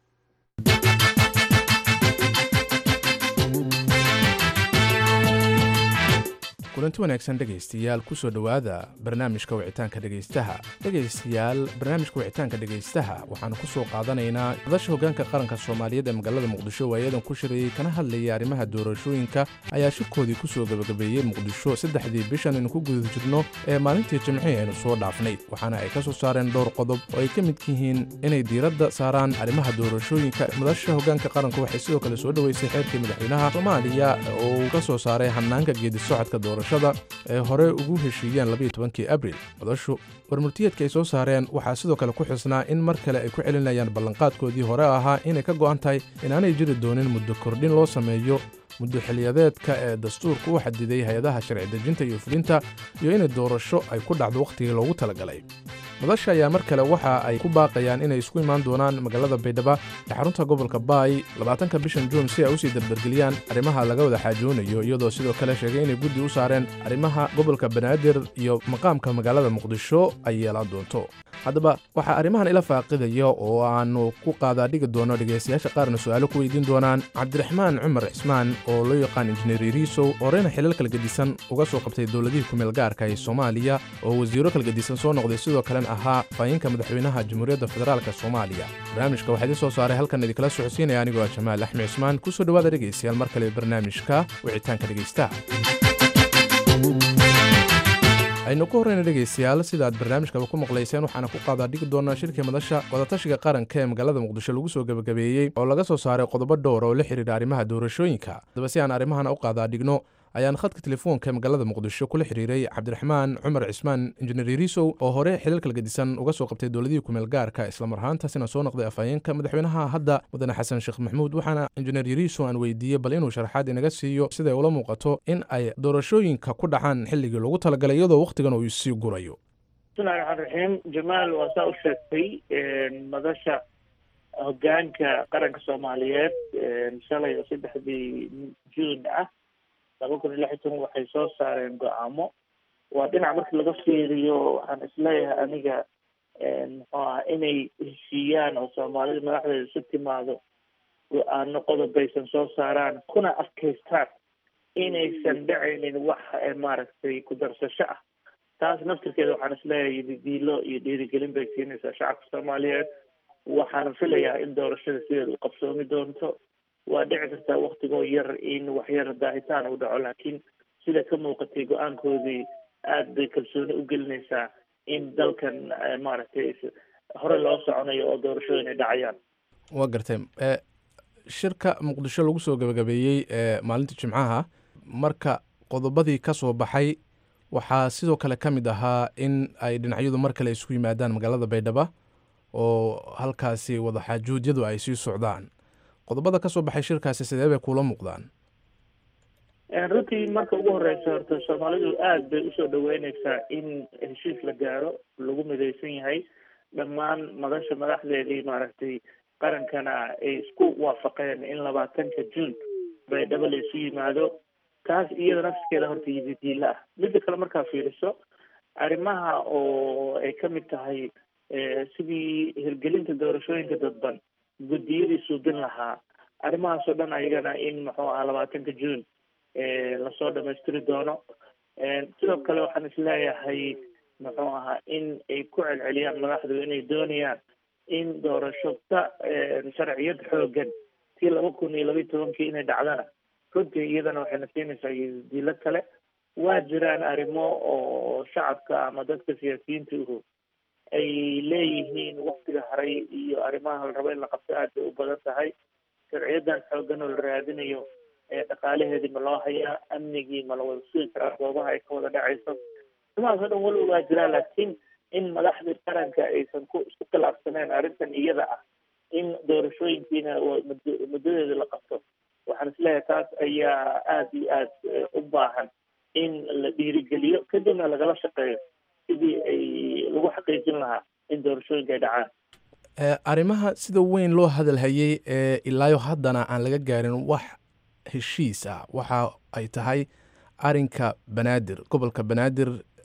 kulanti wanaagsan dhegaystayaal kusoo dhowaada barnaamijka wicitaanka dhegaystaha dhegaystayaal barnaamijka wicitaanka dhegaystaha waxaanu ku soo qaadanaynaa madasha hoggaanka qaranka soomaaliyeed ee magaalada muqdisho waayadan ku shirayey kana hadlayay arrimaha doorashooyinka ayaa shirkoodii ku soo gebagabeeyey muqdisho saddexdii bishan aynu ku guda jirno ee maalintii jimcihii aynu soo dhaafnay waxaana ay ka soo saareen dhowr qodob oo ay ka midka yihiin inay diiradda saaraan arrimaha doorashooyinka madasha hoggaanka qaranka waxay sidoo kale soo dhoweysay xeerkii madaxweynaha soomaaliya oo uu ka soo saaray hanaanka geedisocodka doorashada ee hore ugu heshiiyeen labayo tobankii abril madashu warmurtiyeedka ay soo saareen waxaa sidoo kale ku xisnaa in mar kale ay ku celinayaan ballanqaadkoodii hore ahaa inay ka go'an tahay inaanay jiri doonin muddo kordhin loo sameeyo muddo xiliyadeedka ee dastuurka u xadiday hay-adaha sharci dejinta iyo fulinta iyo inay doorasho ay ku dhacdo wakhtigii loogu talagalay madasha ayaa mar kale waxa ay ku baaqayaan inay isku imaan doonaan magaalada baydhaba ee xarunta gobolka baay labaatanka bishan juun si ay usii dardargeliyaan arrimaha laga wada xaajoonayo iyadoo sidoo kale sheegay inay guddi u saareen arrimaha gobolka banaadir iyo maqaamka magaalada muqdisho ay yeelaan doonto haddaba waxaa arrimahan ila faaqidaya oo aannu ku qaadaadhigi doono dhegaystayaasha qaarna su'aalo ku weydiin doonaan cabdiraxmaan cumar cismaan oo loo yaqaan injineer yariisow horeyna xilal kalgedisan uga soo qabtay dowladihii kumeel gaarka ee soomaaliya oo wasiiro kalgedisan soo noqday sidoo kalena ahaa faayinka madaxweynaha jamhuuriyadda federaalk soomaaliya barnaamijka waxaa idiin soo saaray halkan idinkala socodsiinaya anigoo ah jamaal axmed cismaan ku soo dhowaada dhegaystayaal mar kale barnaamijka wicitaanka dhegaystaha aynu ku horreyna dhegaystayaal sida aad barnaamijkaba ku maqlayseen waxaana ku qaadaa dhigi doonaa shirkii madasha wadatashiga qaranka ee magaalada muqdisho lagu soo gebagabeeyey oo laga soo saaray qodobo dhowr oo la xidhiidha arrimaha doorashooyinka haddaba si aan arrimahana u qaadaa dhigno ayaan khadka telefoonka ee magaalada muqdisho kula xiriiray cabdiraxmaan cumar cismaan injineer yariisow oo hore xilal kala gedisan uga soo qabtay dowladihii kumeel gaarka islamar ahaantaasina soo noqday afhayeenka madaxweynaha hadda mudane xasan sheekh maxamuud waxaana injineer yariisow aan weydiiyey bal inuu sharaxaad inaga siiyo siday ula muuqato in ay doorashooyinka ku dhacaan xilligii loogu talagalay iyadoo wakhtigan uu sii gurayo bismillahi raxmaan raxiim jamaal waa saa u sheegtay madasha hogaanka qaranka soomaaliyeed shalay oo saddexdii juun ah laba kun iyo lix iyo toban waxay soo saareen go-aamo waa dhinac markii laga fiiriyo waxaan isleeyahay aniga muxuu aha inay heshiiyaan oo soomaalida madaxdeeda isu timaado go-aano qodobaysan soo saaraan kuna adkaystaan inaysan dhacaynin wax maaragtay ku darsasho ah taas naftirkeeda waxaan isleeyahay didiilo iyo dhiirigelin bay siinaysaa shacabka soomaaliyeed waxaana filayaa in doorashada sideeda u qabsoomi doonto waa dhici kartaa waktigoo yar in waxyar daahitaan u dhaco laakiin sida ka muuqatay go-aankoodii aada bay kalsooni u gelinaysaa in dalkan maaragtay hore loo soconayo oo doorashooyin ay dhacayaan waa gartay shirka muqdisho lagu soo gabagabeeyey maalinta jimcaha marka qodobadii ka soo baxay waxaa sidoo kale ka mid ahaa in ay dhinacyadu mar kale isugu yimaadaan magaalada baydhaba oo halkaasi wadaxaajuudyadu ay sii socdaan qodobada ka soo baxay shirkaasi sidee bay kuula muuqdaan runtii marka ugu horeysa horta soomaalidu aada bay usoo dhaweyneysaa in heshiis la gaaro lagu midaysan yahay dhammaan madasha madaxdeedii maaragtay qarankana ay isku waafaqeen in labaatanka juun baydhabo la isu yimaado taas iyada nafskeeda horta yididiila ah midda kale markaa fiiriso arrimaha oo ay ka mid tahay sidii hirgelinta doorashooyinka dadban guddiyadii suubin lahaa arrimahaasoo dhan ayagana in muxuu ahaa labaatanka juun lasoo dhamaystiri doono sidoo kale waxaan isleeyahay muxuu ahaa in ay ku celceliyaan madaxdu inay doonayaan in doorashota sharciyad xoogan tii laba kun iyo labaiyi tobankii inay dhacdana runtii iyadana waxayna siinaysaa dilo kale waa jiraan arrimo oo shacabka ama dadka siyaasiyiinta uhu ay leeyihiin waktiga haray iyo arrimaha la rabo in la qabto aad bay u badan tahay sharciyadan xoogan oo la raadinayo dhaqaalaheedii ma loo hayaa amnigii ma la wada sugi karaa goobaha ay ka wada dhacayso arrimahaas oo dhan weliba waa jiraan laakiin in madaxdii qaranka aysan ku isku khilaafsaneen arrintan iyada ah in doorashooyinkiina muddadeeda la qabto waxaan isleeyahay taas ayaa aada iyo aada u baahan in la dhiirigeliyo kadibna lagala shaqeeyo sidii ay lagu xaqiijin lahaa in doorashooyinka ay dhacaan arrimaha sida weyn loo hadalhayey ee ilaayo haddana aan laga gaarin wax heshiis ah waxa ay tahay arinka banaadir gobolka banaadir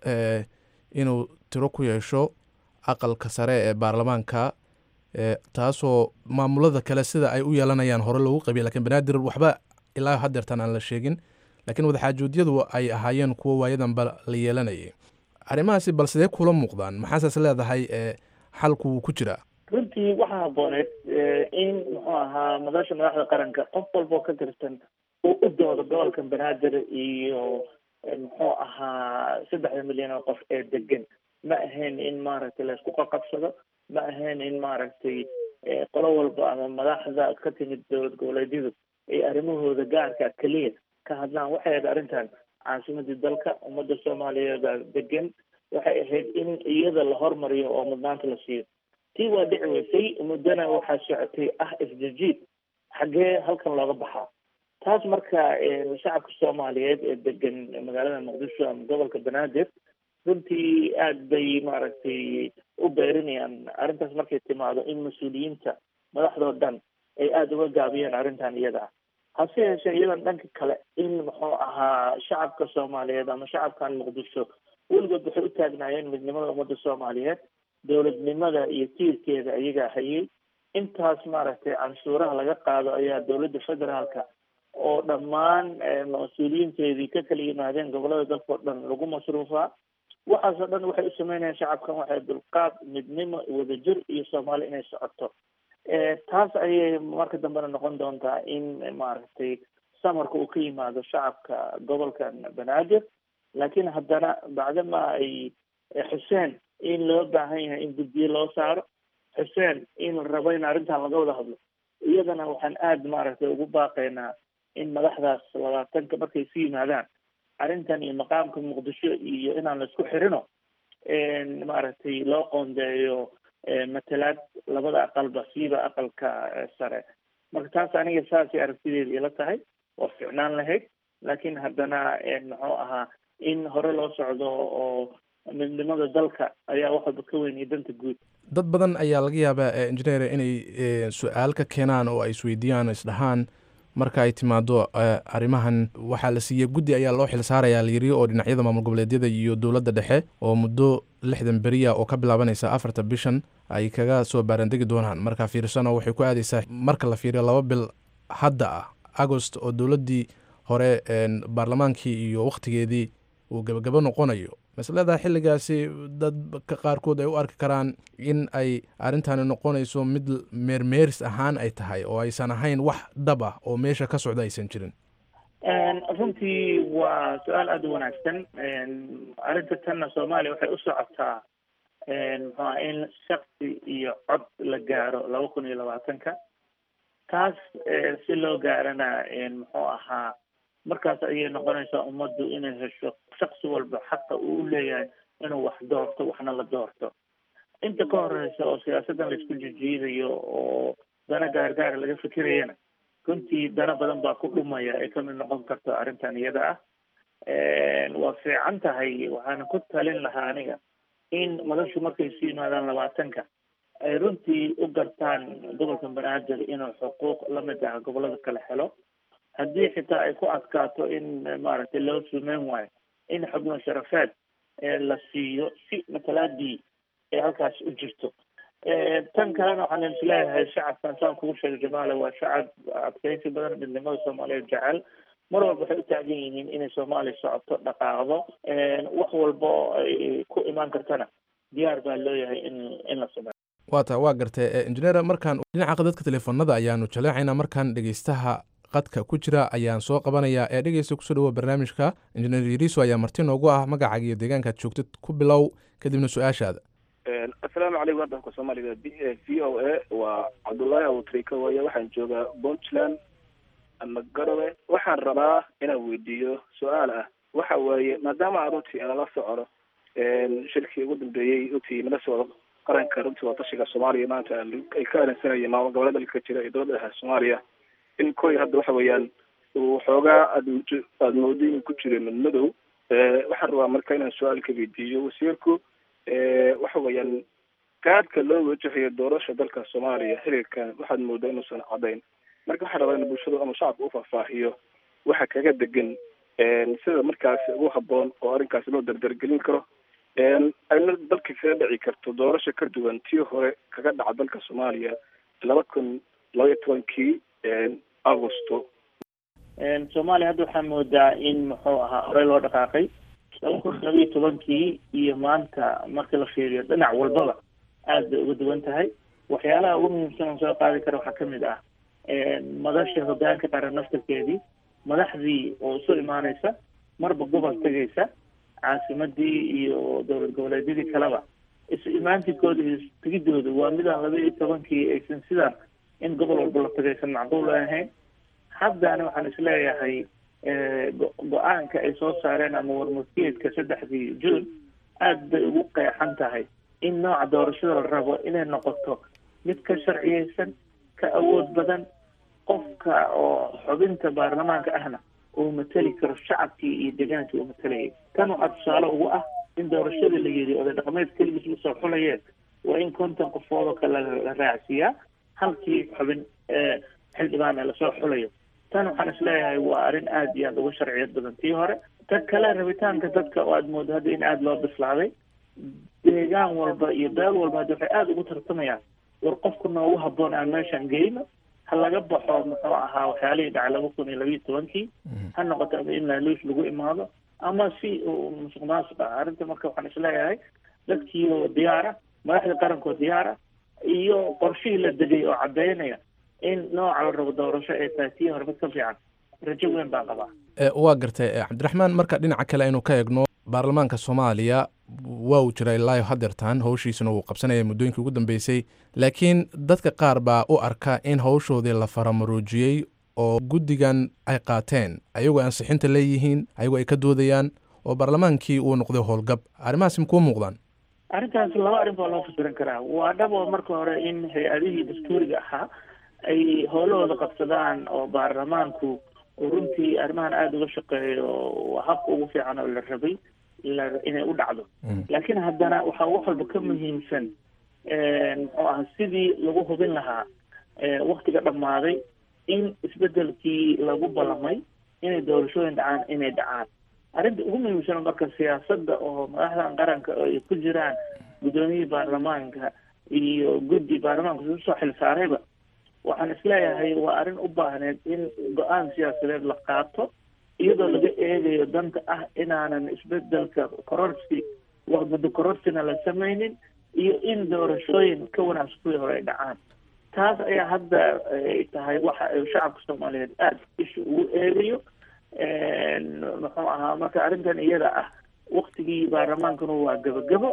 inuu tiro ku yeesho aqalka sare ee baarlamaanka taasoo maamulada kale sida ay u yeelanayaan hore loogu qabiya lakin banaadir waxba ilaa hadeertan aan la sheegin laakiin wadaxaajuudyadu ay ahaayeen kuwo waayadanba la yeelanayay arrimahaasi bal sidee kula muuqdaan maxaasaas leedahay xalku wuu ku jiraa runtii waxaa habooneed in muxuu ahaa madasha madaxda qaranka qof walboo ka tirsan uu u doodo gobolka banaadir iyo muxuu ahaa saddexda milyan oo qof ee degan ma ahayn in maaragtay laysku qaqabsado ma ahayn in maaragtay qolo walba ama madaxda ka timid dowlad goboleedyadu ay arrimahooda gaarka keliya ka hadlaan waxay ahayd arrintan caasimadii dalka ummadda soomaaliyeeda degan waxay ahayd in iyada la hormariyo oo mudnaanta la siiyo tii waa dhici weysay muddana waxaa socotay ah isjijiid xaggee halkan looga baxaa taas marka shacabka soomaaliyeed ee degan magaalada muqdisho ama gobolka banaadir runtii aada bay maaragtay u beerinayaan arrintaas markay timaado in mas-uuliyiinta madaxdoo dhan ay aada uga gaabiyeen arrintan iyada ah hase yeeshee iyadan dhanka kale in muxuu ahaa shacabka soomaaliyeed ama shacabkan muqdisho weligood waxay u taagnaayeen midnimada ummadda soomaaliyeed dowladnimada iyo tiirkeeda iyagaa hayay intaas maaragtay canshuuraha laga qaado ayaa dowladda federaalka oo dhammaan mas-uuliyiinteedii ka kala yimaadeen gobolada dalkao dhan lagu masruufaa waxaasoo dhan waxay u sameynayaan shacabkan waxay dulqaad midnimo wadajir iyo soomaali inay socoto taas ayay marka dambena noqon doontaa in maaragtay samarka uu ka yimaado shacabka gobolkan banaadir laakiin haddana bacdama ay xuseen in loo baahan yahay in guddiye loo saaro xuseen in la rabo in arrintan laga wada hadlo iyadana waxaan aada maaragtay ugu baaqaynaa in madaxdaas labaatanka markay isu yimaadaan arrintan iyo maqaamka muqdisho iyo inaan la isku xirino maaragtay loo qoondeeyo matalaad labada aqalba siiba aqalka sare marka taas aniga saasay aragtideeda ila tahay waa ficnaan lahayd laakiin haddana muxuu ahaa in hore loo socdo oo midnimada dalka ayaa wax walba ka weyn iyo danta guud dad badan ayaa laga yaabaa engineer inay su-aal ka keenaan oo ay isweydiiyaan isdhahaan marka ay timaado arrimahan waxaa la siiyey guddi ayaa loo xil saarayaa layiri oo dhinacyada maamul goboleedyada iyo dowladda dhexe oo muddo lixdan beriya oo ka bilaabanaysa afarta bishan ay kaga soo baarandegi doonaan marka fiirsano waxay ku aadaysaa marka la fiiriyo laba bil hadda ah agost oo dowladdii hore baarlamaankii iyo wakhtigeedii uu gebagabo noqonayo masleedaha xilligaasi dadka qaarkood ay u arki karaan in ay arrintani noqonayso mid meermeeris ahaan ay tahay oo aysan ahayn wax dhab ah oo meesha ka socda aysan jirin runtii waa su-aal aada u wanaagsan arrinta tanna soomaaliya waxay u socotaa muxuuaha in shaksi iyo cod la gaaro laba kun iyo labaatanka taas si loo gaarana muxuu ahaa markaas ayay noqonaysaa ummaddu inay hesho shaksi walba xaqa uu u leeyahay inuu wax doorto waxna la doorto inta ka horeysa oo siyaasaddan laisku jijiidayo oo dana gaargaara laga fikirayana runtii dana badan baa ku dhumaya ay kamid noqon karto arrintan iyada ah waa fiican tahay waxaana ku talin lahaa aniga in madashu markay isu yimaadaan labaatanka ay runtii u gartaan gobolka banaadir inuu xuquuq lamid ah gobolada kale helo haddii xitaa ay ku adkaato in maaragtay loo sumeyn waayo in xubno sharafeed la siiyo si matalaadii ay halkaas u jirto tan kalena waxaan isleeyahay shacabkan saan kugu sheegay jamaale waa shacab adkeysi badan midnimada soomaaliyeed jecel mar walba waxay u taagan yihiin inay soomaaliya socoto dhaqaaqdo wax walbo ay ku imaan kartana diyaar baa looyahay in in la sameeyo waa ta waa gartay engineer markaan dhinaca dadka teleefonada ayaanu jaleecaynaa markaan dhegeystaha qadka ku jira ayaan soo qabanayaa ee dhegeysta kusoo dhawoa barnaamijka injineer yariso ayaa marti noogu ah magacaaga iyo deegaankaad joogtid ku bilow kadibna su-aashaada asalaamu calaykum waddanka soomaaliga v o a waa cabdullaahi abutrika waaye waxaan joogaa puntland ama garowe waxaan rabaa inaan weydiiyo su-aal ah waxa weeye maadaama aan runtii nala socono shirkii ugu dambeeyey runtii nala socdo qaranka runtii watashiga soomaaliya maanta ay ka arinsanayeen maamul goboleeda dalka jira iyo dowladda dhexe soomaaliya in koy hadda waxa weeyaan uu xoogaa aad aada moodo inuu ku jiro madmadow waxaan rabaa marka inaan su-aal ka weydiiyo wasiirku waxa weeyaan gaadhka loo wajahayo doorasha dalka soomaaliya xiriirkan waxaad moodaa inuusan cadayn marka waxaan rabaa in bulshadu ama shacabka u faahfaahiyo waxa kaga degan sida markaasi ugu haboon oo arrinkaasi loo dardargelin karo ayna dalka kaga dhici karto doorasho ka duwan tii hore kaga dhaca dalka soomaaliya laba kun laba iyo tobankii agosto soomaaliya hadda waxaa moodaa in muxuu ahaa horey loo dhaqaaqay laba kun laba iyo tobankii iyo maanta marka la fiiriyo dhinac walbaba aad bay uga duwan tahay waxyaalaha ugu muhiimsan oo soo qaadi kara waxaa kamid ah madasha hogaanka qaran naftarkeedii madaxdii oo isu imaaneysa marba gobol tegaysa caasimadii iyo dowlad goboleedyadii kaleba isu imaantinkooda iyo tegidooda waa midaan laba iyo tobankii aysan sidaan in gobol walba la tagaysan macquul ahayn haddana waxaan isleeyahay go-aanka ay soo saareen ama warmurtiyeedka saddexdii june aad bay ugu qeexan tahay in nooca doorashada la rabo inay noqoto mid ka sharciyeysan ka awood badan qofka oo xubinta baarlamaanka ahna uu mateli karo shacabkii iyo deegaankii uu matalayay tan waxaa tusaale ugu ah in doorashadii la yidhi oday dhaqameed keligiis usoo xulayeen waa in konton qofood oo kale la raacsiiyaa halkii xubin xildhibaan lasoo xulayo tan waxaan isleeyahay waa arrin aada iyo aada uga sharciyad badan tii hore ta kale rabitaanka dadka oo aada moodo hadda in aada loo bislaaday deegaan walba iyo beel walba hadda waxay aada ugu tartamayaan war qofku noogu haboon aan meeshaan geyno ha laga baxo muxuu ahaa waxyaalihii dhacay laba kun iyo labiiyo tobankii ha noqoto ama in laaluush lagu imaado ama si musuq maasuq ah arrinta marka waxaan isleeyahay dadkii oo diyaara madaxda qarankoo diyaara iyo qorshihii la degay oo caddeynaya in nooca la rabo doorasho ay tahay tii hore mid ka fiican rajo weyn baan qabaa waa gartay cabdiraxmaan marka dhinaca kale aynu ka eegno baarlamaanka soomaaliya waa uu jira ilaayo hadeertaan howshiisuna wuu qabsanaya muddooyinkii ugu dambeysay laakiin dadka qaar baa u arka in howshoodii la faramaroojiyey oo guddigan ay qaateen ayagoo ansixinta leeyihiin ayagoo ay ka doodayaan oo baarlamaankii uu noqday howlgab arrimahaasi makuu muuqdaan arrintaas laba arrin baa loo fasiran karaa waa dhabo marka hore in hay-adihii dastuuriga ahaa ay howlahooda qabsadaan oo baarlamaanku uu runtii arrimahan aada uga shaqeeyo habka ugu fiican oo la rabay la inay u dhacdo laakiin haddana waxaa wax walba ka muhiimsan muxuu aha sidii lagu hubin lahaa waktiga dhammaaday in isbedelkii lagu ballamay inay doorashooyin dhacaan inay dhacaan arrinta ugu muhiimsan marka siyaasadda oo madaxdan qaranka ay ku jiraan guddoomiyihii baarlamaanka iyo guddi baarlamaanka isu soo xilsaarayba waxaan isleeyahay waa arrin u baahneed in go-aan siyaasadeed la qaato iyadoo laga eegayo danta ah inaanan isbedelka kororsi muddo kororsina la samaynin iyo in doorashooyin ka wanaagsan kuwii hore ay dhacaan taas ayaa hadda ay tahay waxa shacabka soomaaliyeed aada isha ugu eegayo muxuu ahaa marka arrintan iyada ah waktigii baarlamaankuna waa gabagabo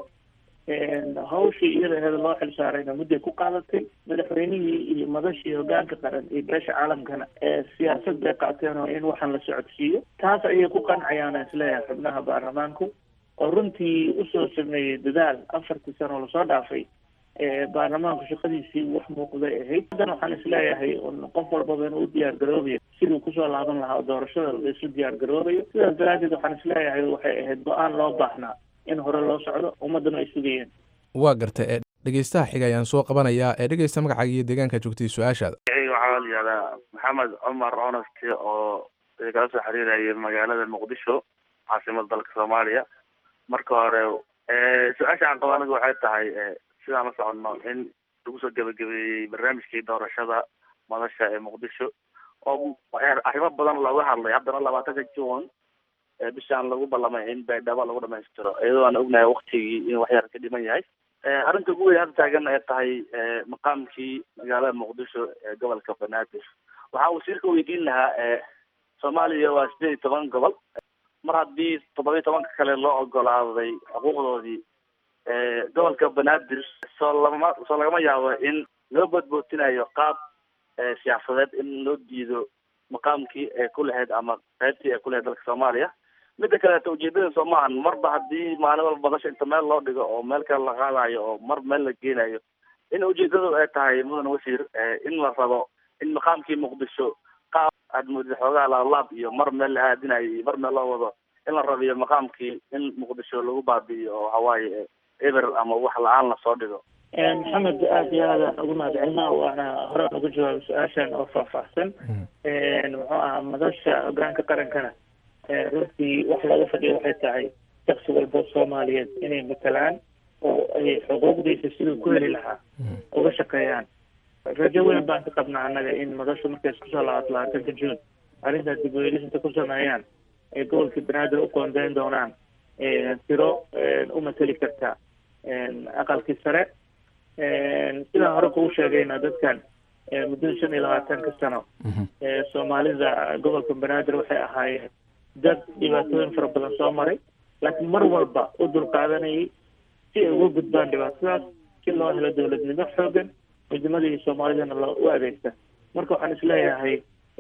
hawshii iyada aheeda loo xilsaarayna mudday ku qaadatay madaxweynihii iyo madashii hogaanka qaran iyo beesha caalamkana ee siyaasad bay qaateen oo in waxaan la socodsiiyo taas ayay ku qancayaan isleeyahay xubnaha baarlamaanku oo runtii usoo sameeyey dadaal afartii sano lasoo dhaafay baarlamaanku shaqadiisii wax muuqday ahayd haddana waxaan isleeyahay qof walbaba inuu u diyaar garoobayo siduu kusoo laaban lahaa oo doorashada laisu diyaar garoobayo sidaas daraaddeed waxaan isleeyahay waxay ahayd go-aan loo baahnaa in hore loo socdo ummaddana ay sugayeen waa garta ee dhegeystaha xiga ayaan soo qabanayaa ee dhegeysta magacaaga iyo deegaanka joogtay su-aashaada waxaa la yihahdaa maxamed cumar honest oo kala soo xiriiraya magaalada muqdisho caasimada dalka soomaaliya marka hore su-aasha aan qabo aniga waxay tahay sidaan la soconno in lagu soo gebagabeeyey barnaamijkii doorashada madasha ee muqdisho oo arrimo badan looga hadlay haddana labaatanka june bishaan lagu ballamay in baydhabo lagu dhamaystiro iyadoo aan ognahay waktigii in waxyar ka dhiman yahay arrinta ugu weyn hadda taagan ay tahay maqaamkii magaalada muqdisho ee gobolka banaadir waxaa wasiirka weydiin lahaa soomaaliya waa sideed iyo toban gobol mar haddii toddoba iyo tobanka kale loo ogolaaday xuquuqdoodii gobolka banaadir soo lama soo lagama yaabo in loo boodbootinayo qaab siyaasadeed in loo diido maqaamkii ee ku lahayd ama qaybtii ee ku lahayd dalka soomaaliya midda kaleeto ujeedada soo maahan marba haddii maalin walba badasha inta meel loo dhigo oo meel kale la qaadayo oo mar meel la geenayo in ujeedadu ay tahay mudan wasiir in la rabo in maqaamkii muqdisho qaab aad moodid xoogaha laalaab iyo mar meel la aadinayo iyo mar meel loo wado in la rabiyo maqaamkii in muqdisho lagu baabi'iyo oo hawaaye eber ama wax la-aan lasoo dhigo maxamed aada iyo aadaan ugu mahadcelina waana hore uga jawaabay su-aashan oo faahfaahsan muxuu ahaa madasha hogaanka qarankana runtii wax looga fadhiyo waxay tahay shaksi walba soomaaliyeed inay matalaan oo ay xuquuqdiisa siduu ku heli lahaa uga shaqeeyaan rajo weyn baan ka qabnaa annaga in madashu markay isku soo laabato labaatanka juun arrintaas dib ueelisinta ku sameeyaan ay gobolka banaadir u qoondeyn doonaan tiro u mateli karta aqalkii sare sidaan hore kugu sheegayna dadkan muddada shan iyo labaatanka sano soomaalida gobolka banaadir waxay ahaayeen dad dhibaatooyin fara badan soo maray laakiin mar walba u dulqaadanayay si ay uga gudbaan dhibaatadaas si loo helo dowladnimo xoogan midnimadii soomaalidana loo u adeegta marka waxaan isleeyahay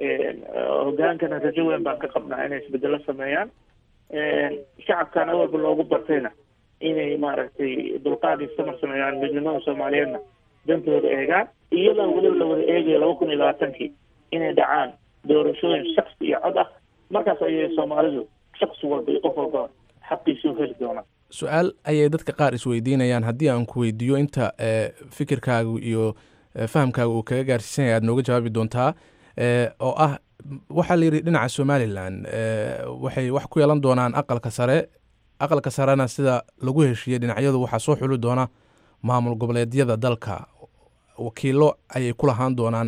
hogaankana rajo weyn baan ka qabnaa inay isbedelo sameeyaan shacabkan awalba loogu bartayna inay maaragtay dulqaad iyo samar sameeyaan midnimada soomaaliyeedna dantooda eegaan iyadoo weliba la wada eegayo laba kun iyo labaatankii inay dhacaan doorashooyin shaksi iyo cod ah markaas ayay soomaalidu shaksi walba iyo qof walba xaqiisuu heli doonaa su-aal ayay dadka qaar isweydiinayaan haddii aan ku weydiiyo inta fikirkaagu iyo fahamkaaga uu kaga gaarsiisan yahay aad nooga jawaabi doontaa oo ah waxaa la yidhi dhinaca somalilan waxay wax ku yeelan doonaan aqalka sare aqalka sarena sida lagu heshiiyey dhinacyadu waxaa soo xuli doona maamul goboleedyada dalka wakiilo ayay ku lahaan doonaan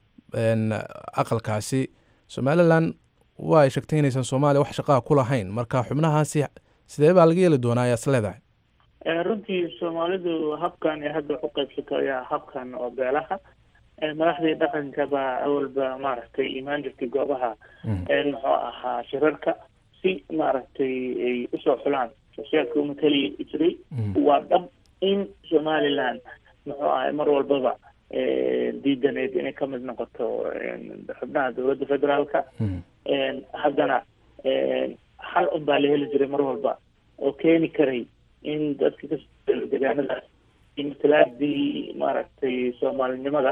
aqalkaasi somalilan waa ay sheegtay inaysan soomaaliya wax shaqaha ku lahayn marka xubnahaasi sidee baa laga yeeli doonaa ayaad is leedahay runtii soomaalidu habkan ee hadda wax u qaybsato ayaa habkan oo beelaha madaxdii dhaqanka baa awalba maaragtay imaan jirtay goobaha muxuu ahaa shirarka si maaragtay ay usoo xulaan shaqsiyaadka umatali jiray waa dhab in somaliland muxuu ahay mar walbaba diidaneyd inay ka mid noqoto xubnaha dowladda federaalka haddana hal un baa la heli jiray mar walba oo keeni karay in dadka kasoo degaanada matalaadii maaragtay soomaalinimada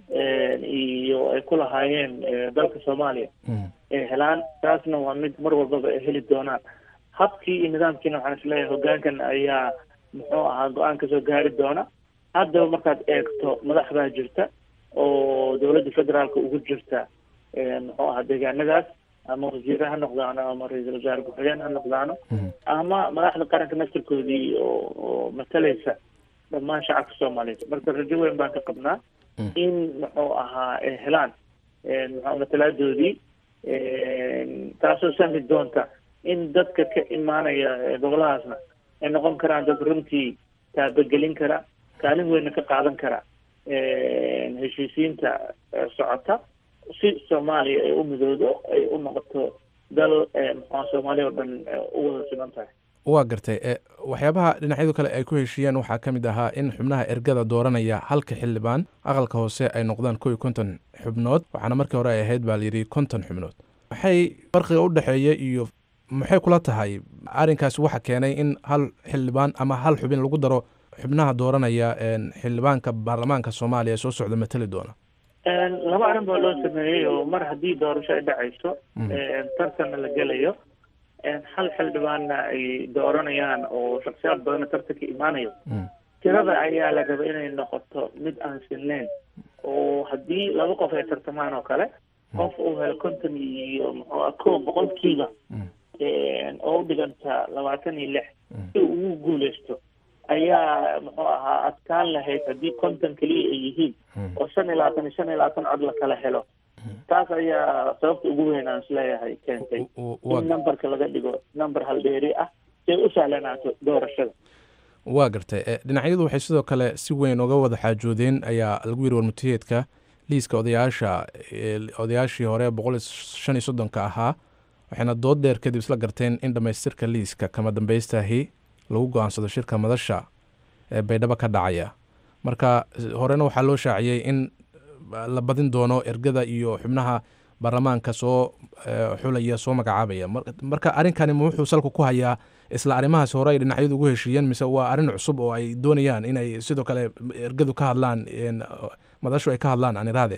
iyo ay ku lahaayeen dalka soomaaliya ay helaan taasna waa mid mar walbaba ay heli doonaan habkii iyo nidaamkiina waxaan isleeyahay hoggaankan ayaa muxuu ahaa go-aan kasoo gaari doona haddaba markaad eegto madax baa jirta oo dowladda federaalka ugu jirta muxuu ahaa deegaanadaas ama wasiire ha noqdaano ama ra-iisul wasaare ku-xigeen ha noqdaano ama madaxda qaranka naftirkoodii oo oo matalaysa dhammaan shacabka soomaaliyeed marka rajo weyn baan ka qabnaa in muxuu ahaa ay helaan muxuu matalaadoodii taasoo sahli doonta in dadka ka imaanaya goboladaasna ay noqon karaan dad runtii taabagelin kara kaalin weynna ka qaadan kara heshiisiinta socota si soomaaliya ay u midoodo ay u noqoto dal muxua soomaaliya oo dhan u wada siman tahay waa gartay waxyaabaha dhinacyadu kale ay ku heshiiyeen waxaa ka mid ahaa in xubnaha ergada dooranaya halka xildhibaan aqalka hoose ay noqdaan kow iyo konton xubnood waxaana markii hore ay ahayd baa layidhi konton xubnood maxay farqiga u dhexeeya iyo maxay kula tahay arrinkaasi waxa keenay in hal xildhibaan ama hal xubin lagu daro xubnaha dooranaya xildhibaanka baarlamaanka soomaaliya soo socda matali doona laba arrin baa loo sameeyey oo mar haddii doorasho ay dhacayso tartanna la gelayo hal xildhibaanna ay dooranayaan oo shaksiyaad badanna tartanka imaanayo tirada ayaa la raba inay noqoto mid aan sinnayn oo haddii laba qof ay tartamaan oo kale qof uu helo konton iyo muxuu ah kow boqolkiiba oo u dhiganta labaatan iyo lix si uu ugu guuleysto ayaa muxuu ahaa adkaan lahayd haddii konton keliya ay yihiin oo shan iyo labaatan iyo shan iyo labaatan cod la kala helo taas ayaa sababta ugu weyn aan isleeyahay keentay in numberka laga dhigo number haldheeri ah si ay u sahlanaato doorashada waa gartay dhinacyadu waxay sidoo kale si weyn uga wada xaajoodeen ayaa lagu yiri warmutiyeedka liiska odayaasha odayaashii hore boqol iyo shan iyo soddonka ahaa waxayna dood dheer kadib isla garteen in dhammaystirka liiska kama dambaystahi lagu go-aansado shirka madasha ee baydhabo ka dhacaya marka horena waxaa loo shaaciyey in la badin doono ergada iyo xubnaha baarlamaanka soo xulaya soo magacaabaya marka arrinkani ma wuxuu salka ku hayaa isla arrimahaas hore ay dhinacyadu ugu heshiiyeen mise waa arrin cusub oo ay doonayaan inay sidoo kale ergadu ka hadlaan madashu ay ka hadlaan aan iraade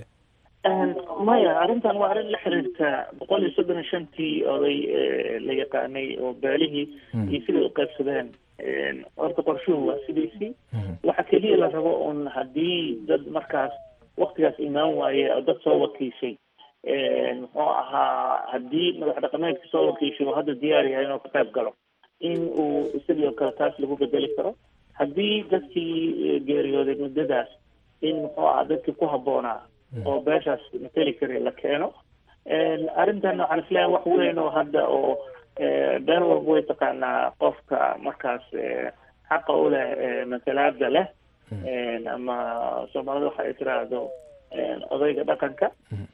maya arrintan waa arrin la xiriirta boqol iyo soddon iyo shantii oday la yaqaanay oo beelihii iyo siday u qaybsadeen horta qorshuhu waa sidiisii waxa keliya la rabo un haddii dad markaas waktigaas imaan waaye oo dad soo wakiishay muxuu ahaa haddii madax dhaqameedka soo wakiishay oo hadda diyaar yahay inuu ka qayb galo in uu isagii oo kale taas lagu bedeli karo haddii dadkii geeriyooday muddadaas in muxuu ahaa dadkii ku habboonaa oo beeshaas mateli kari la keeno arrintan waxaan isleeyahay wax weyn oo hadda oo beel walba way taqaanaa qofka markaas xaqa u leh matalaada leh ama soomaalida waxa ay tiraahdo odayga dhaqanka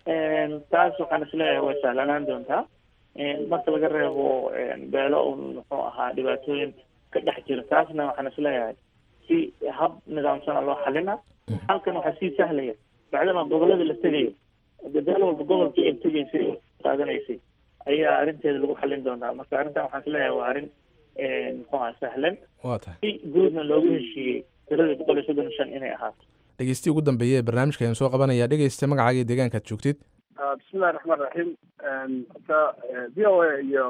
taas waxaan isleeyahay way sahlanaan doontaa marka laga reebo beelo un muxuu ahaa dhibaatooyin ka dhex jira taasna waxaan isleeyahay si hab nidaamsana loo xalina halkan waxaa sii sahlaya bacdama gobolada la tegayo beel walba gobolkii ay tegaysay qaadanaysay ayaa arrinteeda lagu xalin doonaa marka arrintan waxaan isleeyahay waa arrin muxuu ahaa sahlan si guudna loogu heshiiyey tirada boqol iyo soddon iyo shan inay ahaato dhegeystihi ugu dambeeye ee barnaamijka ayaan soo qabanaya dhegeysta magacaaga iyo deegaankaad joogtid bismillahi raxmaan raxiim horta v o a iyo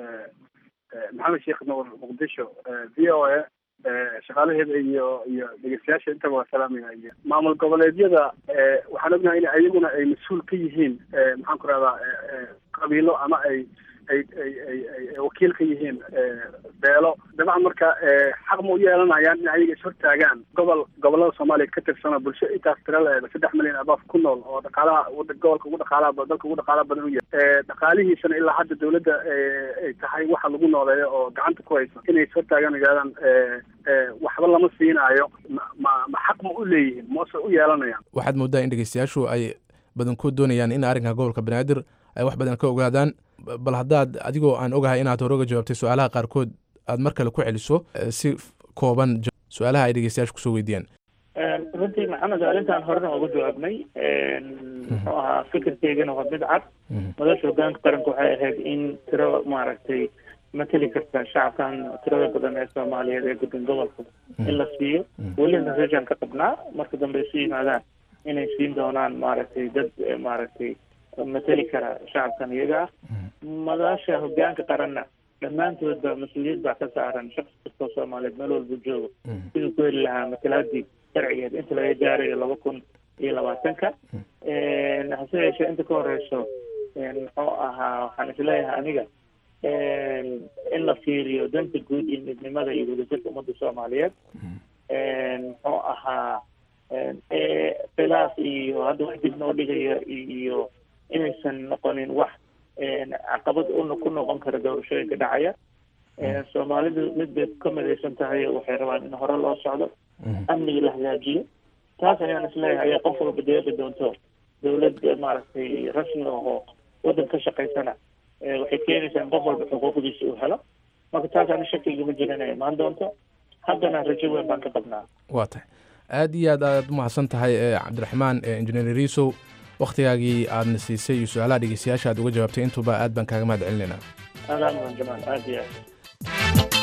maxamed sheekh nuur muqdisho v o a shaqaalaheeda iyo iyo dhegeystayaasha intaba waa salaamaya iyo maamul goboleedyada waxaan ognahay in ayaguna ay mas-uul ka yihiin maxaan ku rahdaa qabiilo ama ay ay ay ay ay wakiil ka yihiin beelo dabcan marka xaq ma u yeelanayaan in ayaga ishortaagaan gobol gobolada soomaaliya ka tirsanoo bulsho intaas tira la-eeda saddex milyan abaaf ku nool oo dhaqaalaha gobolka ugu dhaqaalaha dalka ugu dhaqaalaha badan u yahay dhaqaalihiisana ilaa hadda dawladda ay tahay waxa lagu nooleeyo oo gacanta ku haysa inay ishortaagaan yidhahdaan waxba lama siinaayo ma ma ma xaq ma u leeyihiin mase u yeelanayaan waxaad moodaa in dhegeystayaashu ay badankood doonayaan in arrinka gobolka banaadir ay wax badan ka ogaadaan bal haddaad adigoo aan ogahay inaad hore uga jawaabtay su-aalaha qaarkood aad mar kale ku celiso si kooban su-aalaha ay dhegeystayaasha kusoo weydiiyaan runtii maxamed arrintan horena uga jawaabnay muxuu ahaa fikirkeygana waa mid cad madasha hogaanka qaranka waxay ahayd in tiro maaragtay mateli karta shacabkan tirada badan ee soomaaliyeed ee guddan gobolka in la siiyo welina rajan ka qabnaa marka dambe isu yimaadaan inay siin doonaan maaragtay dad maaragtay mateli kara shacabkan iyaga ah madasha hogaanka qaranna dhammaantood ba mas-uuliyad baa ka saaran shaqsi kastoo soomaaliyeed meel walbu joogo siduu ku heli lahaa matalaadii sharcigeed inta laga gaarayo laba kun iyo labaatanka hase yeeshee inta ka horeyso muxuu ahaa waxaan isleeyahay aniga in la fiiriyo danta guud iyo midnimada iyo wadajirka ummadda soomaaliyeed muxuu ahaa khilaaf iyo hadda wax dib noo dhigaya iyo inaysan noqonin wax caqabad una ku noqon kara doorashooyinka dhacaya soomaalidu mid bay ka midaysan tahay waxay rabaan in hore loo socdo amniga la hagaajiyo taas ayaan isleeyahay ayaa qof walba deeqi doonto dawlad maaragtay rasmi oo waddan ka shaqaysana waxay keenaysaa in qof walba xuquuqdiisa uu helo marka taas ani shakiga ma jirin inay imaan doonto haddana rajo weyn baan ka qabnaa waa tahay aad iyo aad aad umahadsan tahay cabdiraxmaan injineer riisow wakhtigaagii aadna siisay iyo su-aalaha dhegeystayaasha aad uga jawaabtay intuba aad baan kaaga mahad celinaynaa aadaan mudan jamaal aad iyo aad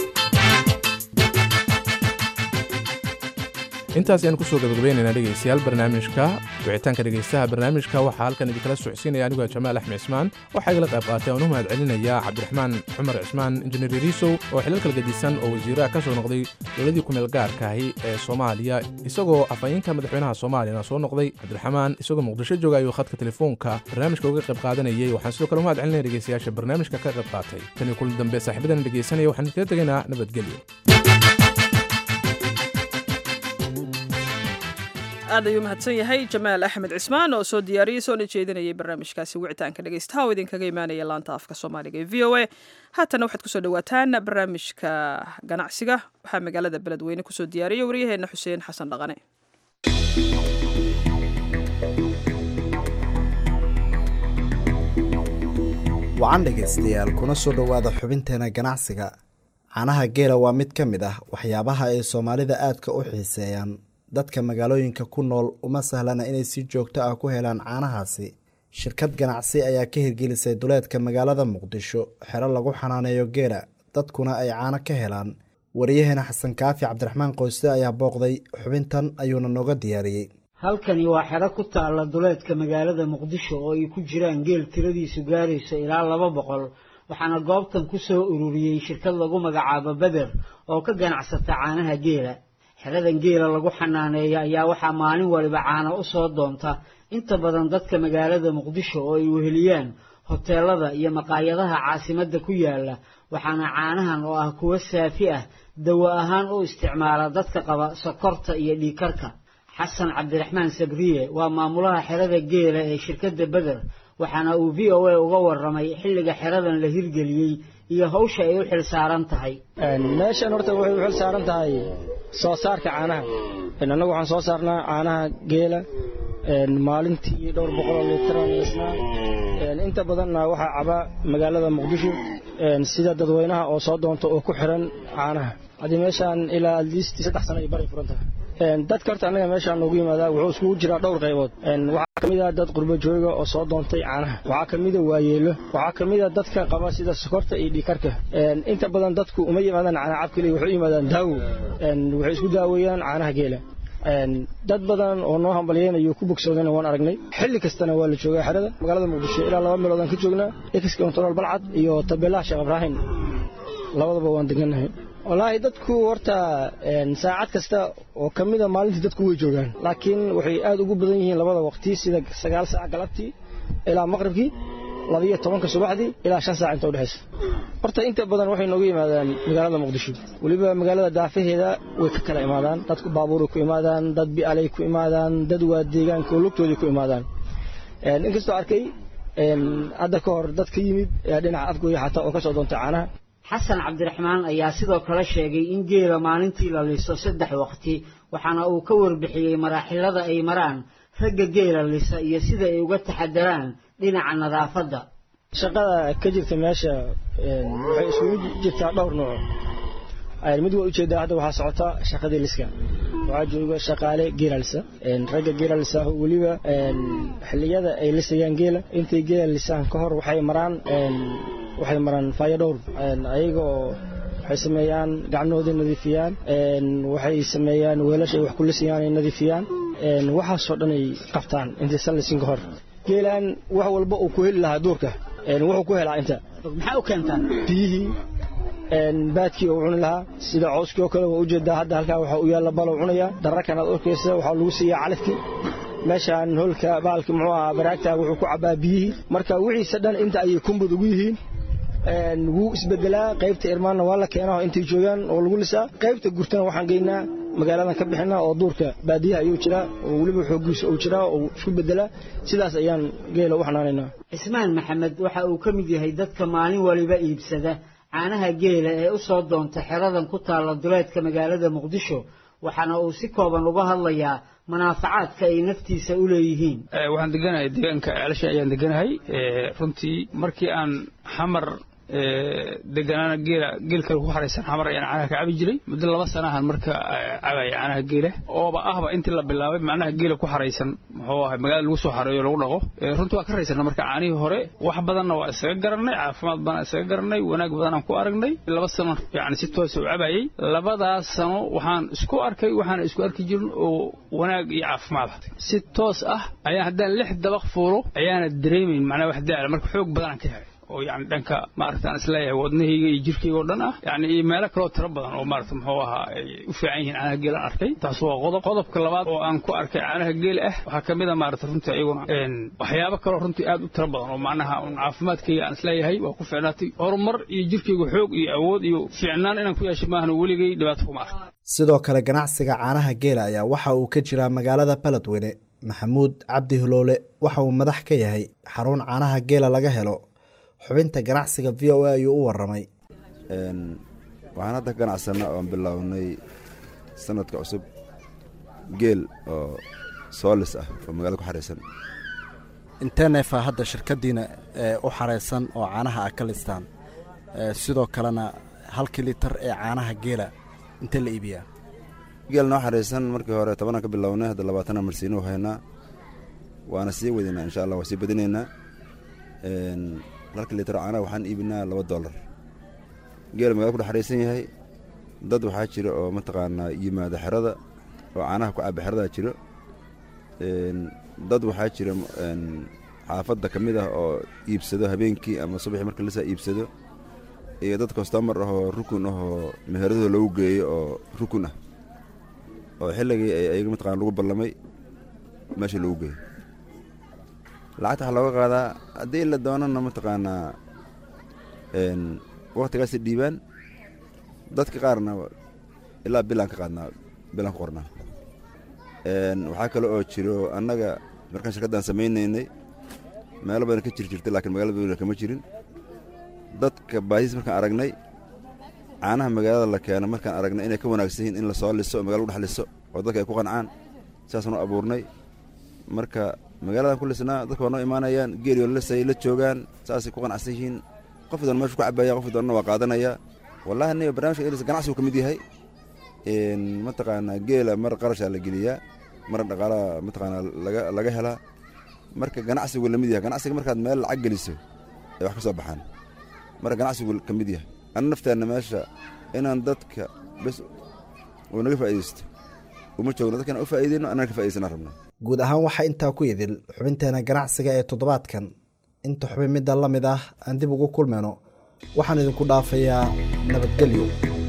intaas ayaan kusoo gabagabaynaynaa dhegeystayaal barnaamijka wicitaanka dhegeystaha barnaamijka waxaa halkan idinkala socodsiinaya anigoo jamaal axmed cismaan waxaa igala qayb qaatay aan u mahad celinayaa cabdiraxmaan cumar cismaan injineer riisow oo xilal kala gedisan oo wasiiraha ka soo noqday dowladii kumeel gaarkaahi ee soomaaliya isagoo afhayeenka madaxweynaha soomaaliyana soo noqday cabdiraxmaan isagoo muqdisho jooga ayuu khadka telefoonka barnaamijka uga qayb qaadanayay waxaan sidoo kale u mahad celinaya dhegeystayaasha barnaamijka ka qayb qaatay tan iyo kulan dambe saaxiibadan dhegeysanaya waxaan iskaga tegaynaa nabadgelyo aad ayuu mahadsan yahay jamaal axmed cismaan oo soo diyaariyey soona jeedinayay barnaamijkaasi wicitaanka dhegeystaha oo idinkaga imaanaya laanta afka soomaaliga ee v o a haatana waxaad kusoo dhawaataan barnaamijka ganacsiga waxaa magaalada beledweyne kusoo diyaariyay waryaheena xuseen xasan dhaqane wacan dhegaystayaal kuna soo dhowaada xubinteena ganacsiga caanaha geela waa mid ka mid ah waxyaabaha ay soomaalida aadka u xiiseeyaan dadka magaalooyinka ku nool uma sahlana inay si joogto ah ku helaan caanahaasi shirkad ganacsi ayaa ka hirgelisay duleedka magaalada muqdisho xero lagu xanaaneeyo geela dadkuna ay caano ka helaan wariyaheena xasan kaafi cabdiraxmaan qoyste ayaa booqday xubintan ayuuna nooga diyaariyey halkani waa xero ku taalla duleedka magaalada muqdisho oo ay ku jiraan geel tiradiisu gaarayso ilaa laba boqol waxaana goobtan ku soo ururiyey shirkad lagu magacaabo beder oo ka ganacsata caanaha geela xeradan geela lagu xanaaneeya ayaa waxaa maalin waliba caano u soo doonta inta badan dadka magaalada muqdisho oo ay weheliyaan hoteelada iyo maqaayadaha caasimadda ku yaala waxaana caanahan oo ah kuwo saafi ah dawo ahaan u isticmaala dadka qaba sokorta iyo dhiikarka xasan cabdiraxmaan sabriye waa maamulaha xerada geela ee shirkadda beder waxaana uu v o a uga waramay xilliga xeradan la hirgeliyey iyo hawsha ay u xil saaran tahay meeshan horta waxay u xil saaran tahay soo saarka caanaha annagu waxaan soo saarnaa caanaha geela maalintii dhowr boqoloo liitaraan lisnaa inta badanna waxaa caba magaalada muqdisho sida dadweynaha oo soo doonta oo ku xiran caanaha haddii meeshaan ilaa adliistii saddex sano ay baray furan tahay dadka horta annaga meeshaan noogu yimaadaa wuxuu iskugu jiraa dhowr qaybood waxaa ka mid ah dad qurbo jooga oo soo doontay caanaha waxaa ka mid a waayeelo waxaa ka mid a dadka qaba sida sokorta iyo dhiikarka inta badan dadku uma yimaadaan caana cab keliya waxay u yimaadaan daawo waxay isku daaweeyaan caanaha geela dad badan oo noo hambalyeynayo ku bogsoodana waan aragnay xilli kastana waa la joogaa xerada magaalada muqdisho ilaa laba meelood aan ka joognaa ex control balcad iyo tabeelaha sheekh ibraahim labadaba waan degannahay wallaahi dadku horta saacad kasta oo ka mida maalintii dadku way joogaan laakiin waxay aad ugu badan yihiin labada waqti sida sagaal saac galabtii ilaa maqribkii labiyo tobanka subaxdii ilaa shan saac inta udhexaysa horta inta badan waxay nooga yimaadaan magaalada muqdisho weliba magaalada daafaheeda way ka kala imaadaan dadku baabuuray ku imaadaan dad bi'alay ku imaadaan dad waa deegaanka oo lugtooday ku imaadaan inkastoo arkay hadda ka hor dad ka yimid dhinaca afgooya xataa oo ka soo doontay caanaha xasan cabdiraxmaan ayaa sidoo kale sheegay in geela maalintii la liso saddex waqti waxaana uu ka warbixiyey maraaxilada ay maraan ragga geela lisa iyo sida ay uga taxadaraan dhinaca nadaafadda shaqada ka jirta meesha waxay isugu jirtaa dhowr nooc mid waa ujeedaa hadda waxaa socota shaqadii liska waxaa jooga shaqaale geelalisa ragga geelalisa weliba xilliyada ay lisayaan geela intay geela lisaan ka hor waxay maraan waxay maraan fayadhowr ayaga oo waxay sameeyaan gacnoodii nadiifiyaan waxay sameeyaan weelasha ay wax ku lisayaan ay nadiifiyaan waxaasoo dhan ay qabtaan intaysan lisin ka hor geelaan wax walba uu ku heli lahaa duurka wuxuu ku helaa inta maxaa u keentaa biyihii baadkii uu cuni lahaa sida cooskii oo kale waa ujeedaa hadda halkaa waxaa u yaalla balow cunaya dararkan aad arkaysa waxaa lagu siiyaa calafkii meeshaan holka baalki muxuu ahaa baraagta wuxuu ku cabbaa biyihii marka wixiisa dhan inta ayay kumbud ugu yihiin wuu isbedelaa qaybta irmaanna waa la keenaa intay joogaan oo lagu lisaa qaybta gurtana waxaan geynaa magaaladan ka bixinaa oo duurka baadiyaha ayuu jiraa oo weliba xoogiisa uu jiraa oo isku bedelaa sidaas ayaan geela u xanaanaynaa cismaan maxamed waxa uu ka mid yahay dadka maalin waliba iibsada caanaha geela ee u soo doonta xeradan ku taalla duleedka magaalada muqdisho waxaana uu si kooban uga hadlayaa manaafacaadka ay naftiisa u leeyihiin waxaan deganahay deegaanka ceelasha ayaan deganahay runtii markii aan xamar deganaana geela geel kale ku xaraysan xamar ayaan caanaha ka cabi jiray muddo laba sanahan marka cabaya caanaha geela ooba ahba intii la bilaabay macnaha geela ku xaraysan muxuu ahay magaalada lagu soo xareeyo lagu dhaqo runtii waa ka raysana marka caanihii hore wax badanna waa isaga garanay caafimaad badan isaga garanay wanaag badanaan ku aragnay laba sano yani si toosa u cabayay labadaas sano waxaan isku arkay waxaana isku arki jirin oo wanaag iyo caafimaad si toos ah ayaan haddaan lix dabaq fuulo ayaana dareemayn macnaha wax daala marka xoog badanaan ka helay oo yani dhanka maaragtaan isleeyahay wadnahayga iyo jirkayga oo dhan ah yani iyo meelo kaloo tiro badan oo maarata muxuu ahaa ay u fiican yihiin caanaha geelaan arkay taas waa qodob qodobka labaad oo aan ku arkay caanaha geela ah waxaa ka mid a maarata runtii iyaguna waxyaabo kaloo runtii aad u tiro badan oo macnaha un caafimaadkayga aan isleeyahay waa ku fiicnaatay horumar iyo jirkayga xoog iyo awood iyo fiicnaan inaan ku yeeshay maahan weligay dhibaato kuma arka sidoo kale ganacsiga caanaha geela ayaa waxa uu ka jiraa magaalada baledweyne maxamuud cabdi huloole waxa uu madax ka yahay xarun caanaha geela laga helo xubinta ganacsiga v o a ayuu u waramay waxaan hadda ka ganacsanna oon bilownay sanadka cusub geel oo soolis ah oo magaalada ku xaraysan intee neefaa hadda shirkaddiina u xaraysan oo caanaha a ka listaan sidoo kalena halkii litar ee caanaha geela intee la iibiyaa geel noo xaraysan markii hore tobanaan ka bilownay hadda labaatana marsiino haynaa waana sii wadaynaa insha allah waa sii badinaynaa halka litar caanaha waxaan iibinaa laba dollar geela magala ku dhex xaraysan yahay dad waxaa jira oo mataqaanaa yimaada xerada oo caanaha ku caba xeradaa jiro dad waxaa jira xaafadda ka mid ah oo iibsado habeenkii ama subaxii marka lisaa iibsado iyo dad kostomar ahoo rukun ahoo meheradooda lagu geeyo oo rukun ah oo xilligii ay ayaga mataqana lagu ballamay meesha lagu geeyo lacagta waxaa looga qaadaa haddii la doonana mataqaanaa waktigaasi dhiibaan dadka qaarna ilaa bilaan ka qaadnaa bilaan ku qornaa waxaa kale oo jiro annaga markaan shirkaddan samaynaynay meelo badan ka jir jirtay lakiin magaalada badweyne kama jirin dadka baahis markaan aragnay caanaha magaalada la keeno markaan aragnay inay ka wanaagsan yihiin in la soo liso oo magala lagu dhex liso oo dadka ay ku qancaan sidaasnu abuurnay marka magaaladan ku lisnaa dadka waa noo imaanayaan geeliyo lisay la joogaan saasay ku qanacsan yihiin qof doona meshu ku cabaya qof doonana waa qaadanaya wallahi aniga barnamijka elis ganacsigu ka mid yahay mataqaanaa geela mar qarashaa la geliyaa mar dhaqaalaha mataqaanaa laga laga helaa marka ganacsigu la mid yahay ganacsiga markaad meel lacag geliso ay wax ka soo baxaan marka ganacsigu ka mid yahay ana nafteenna meesha inaan dadka bes uu naga faa'iidaysto uma joogno dadkana u faa'iidayno annana ka faa'idaysana rabno guud ahaan waxaa intaa ku idil xubinteena ganacsiga ee toddobaadkan inta xubin midda la mid ah aan dib ugu kulmayno waxaan idinku dhaafayaa nabadgelyo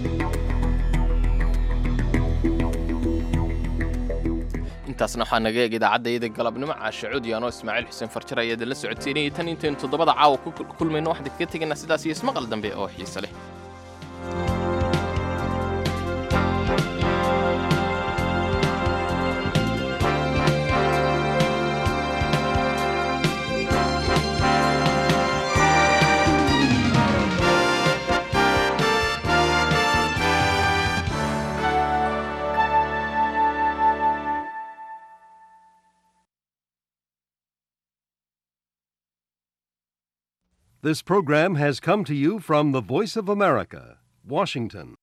intaasna waxaa naga eeg idaacadda galabnimo caashe cudi anoo ismaaciil xuseen farjar ayaa idinla socodsiinayay tan intaynu toddobada caawa ku kulmayno waxaan idinkaga tegaynaa sidaas iyo ismaqal dambe oo xiise leh This program has come to you from the Voice of America, Washington.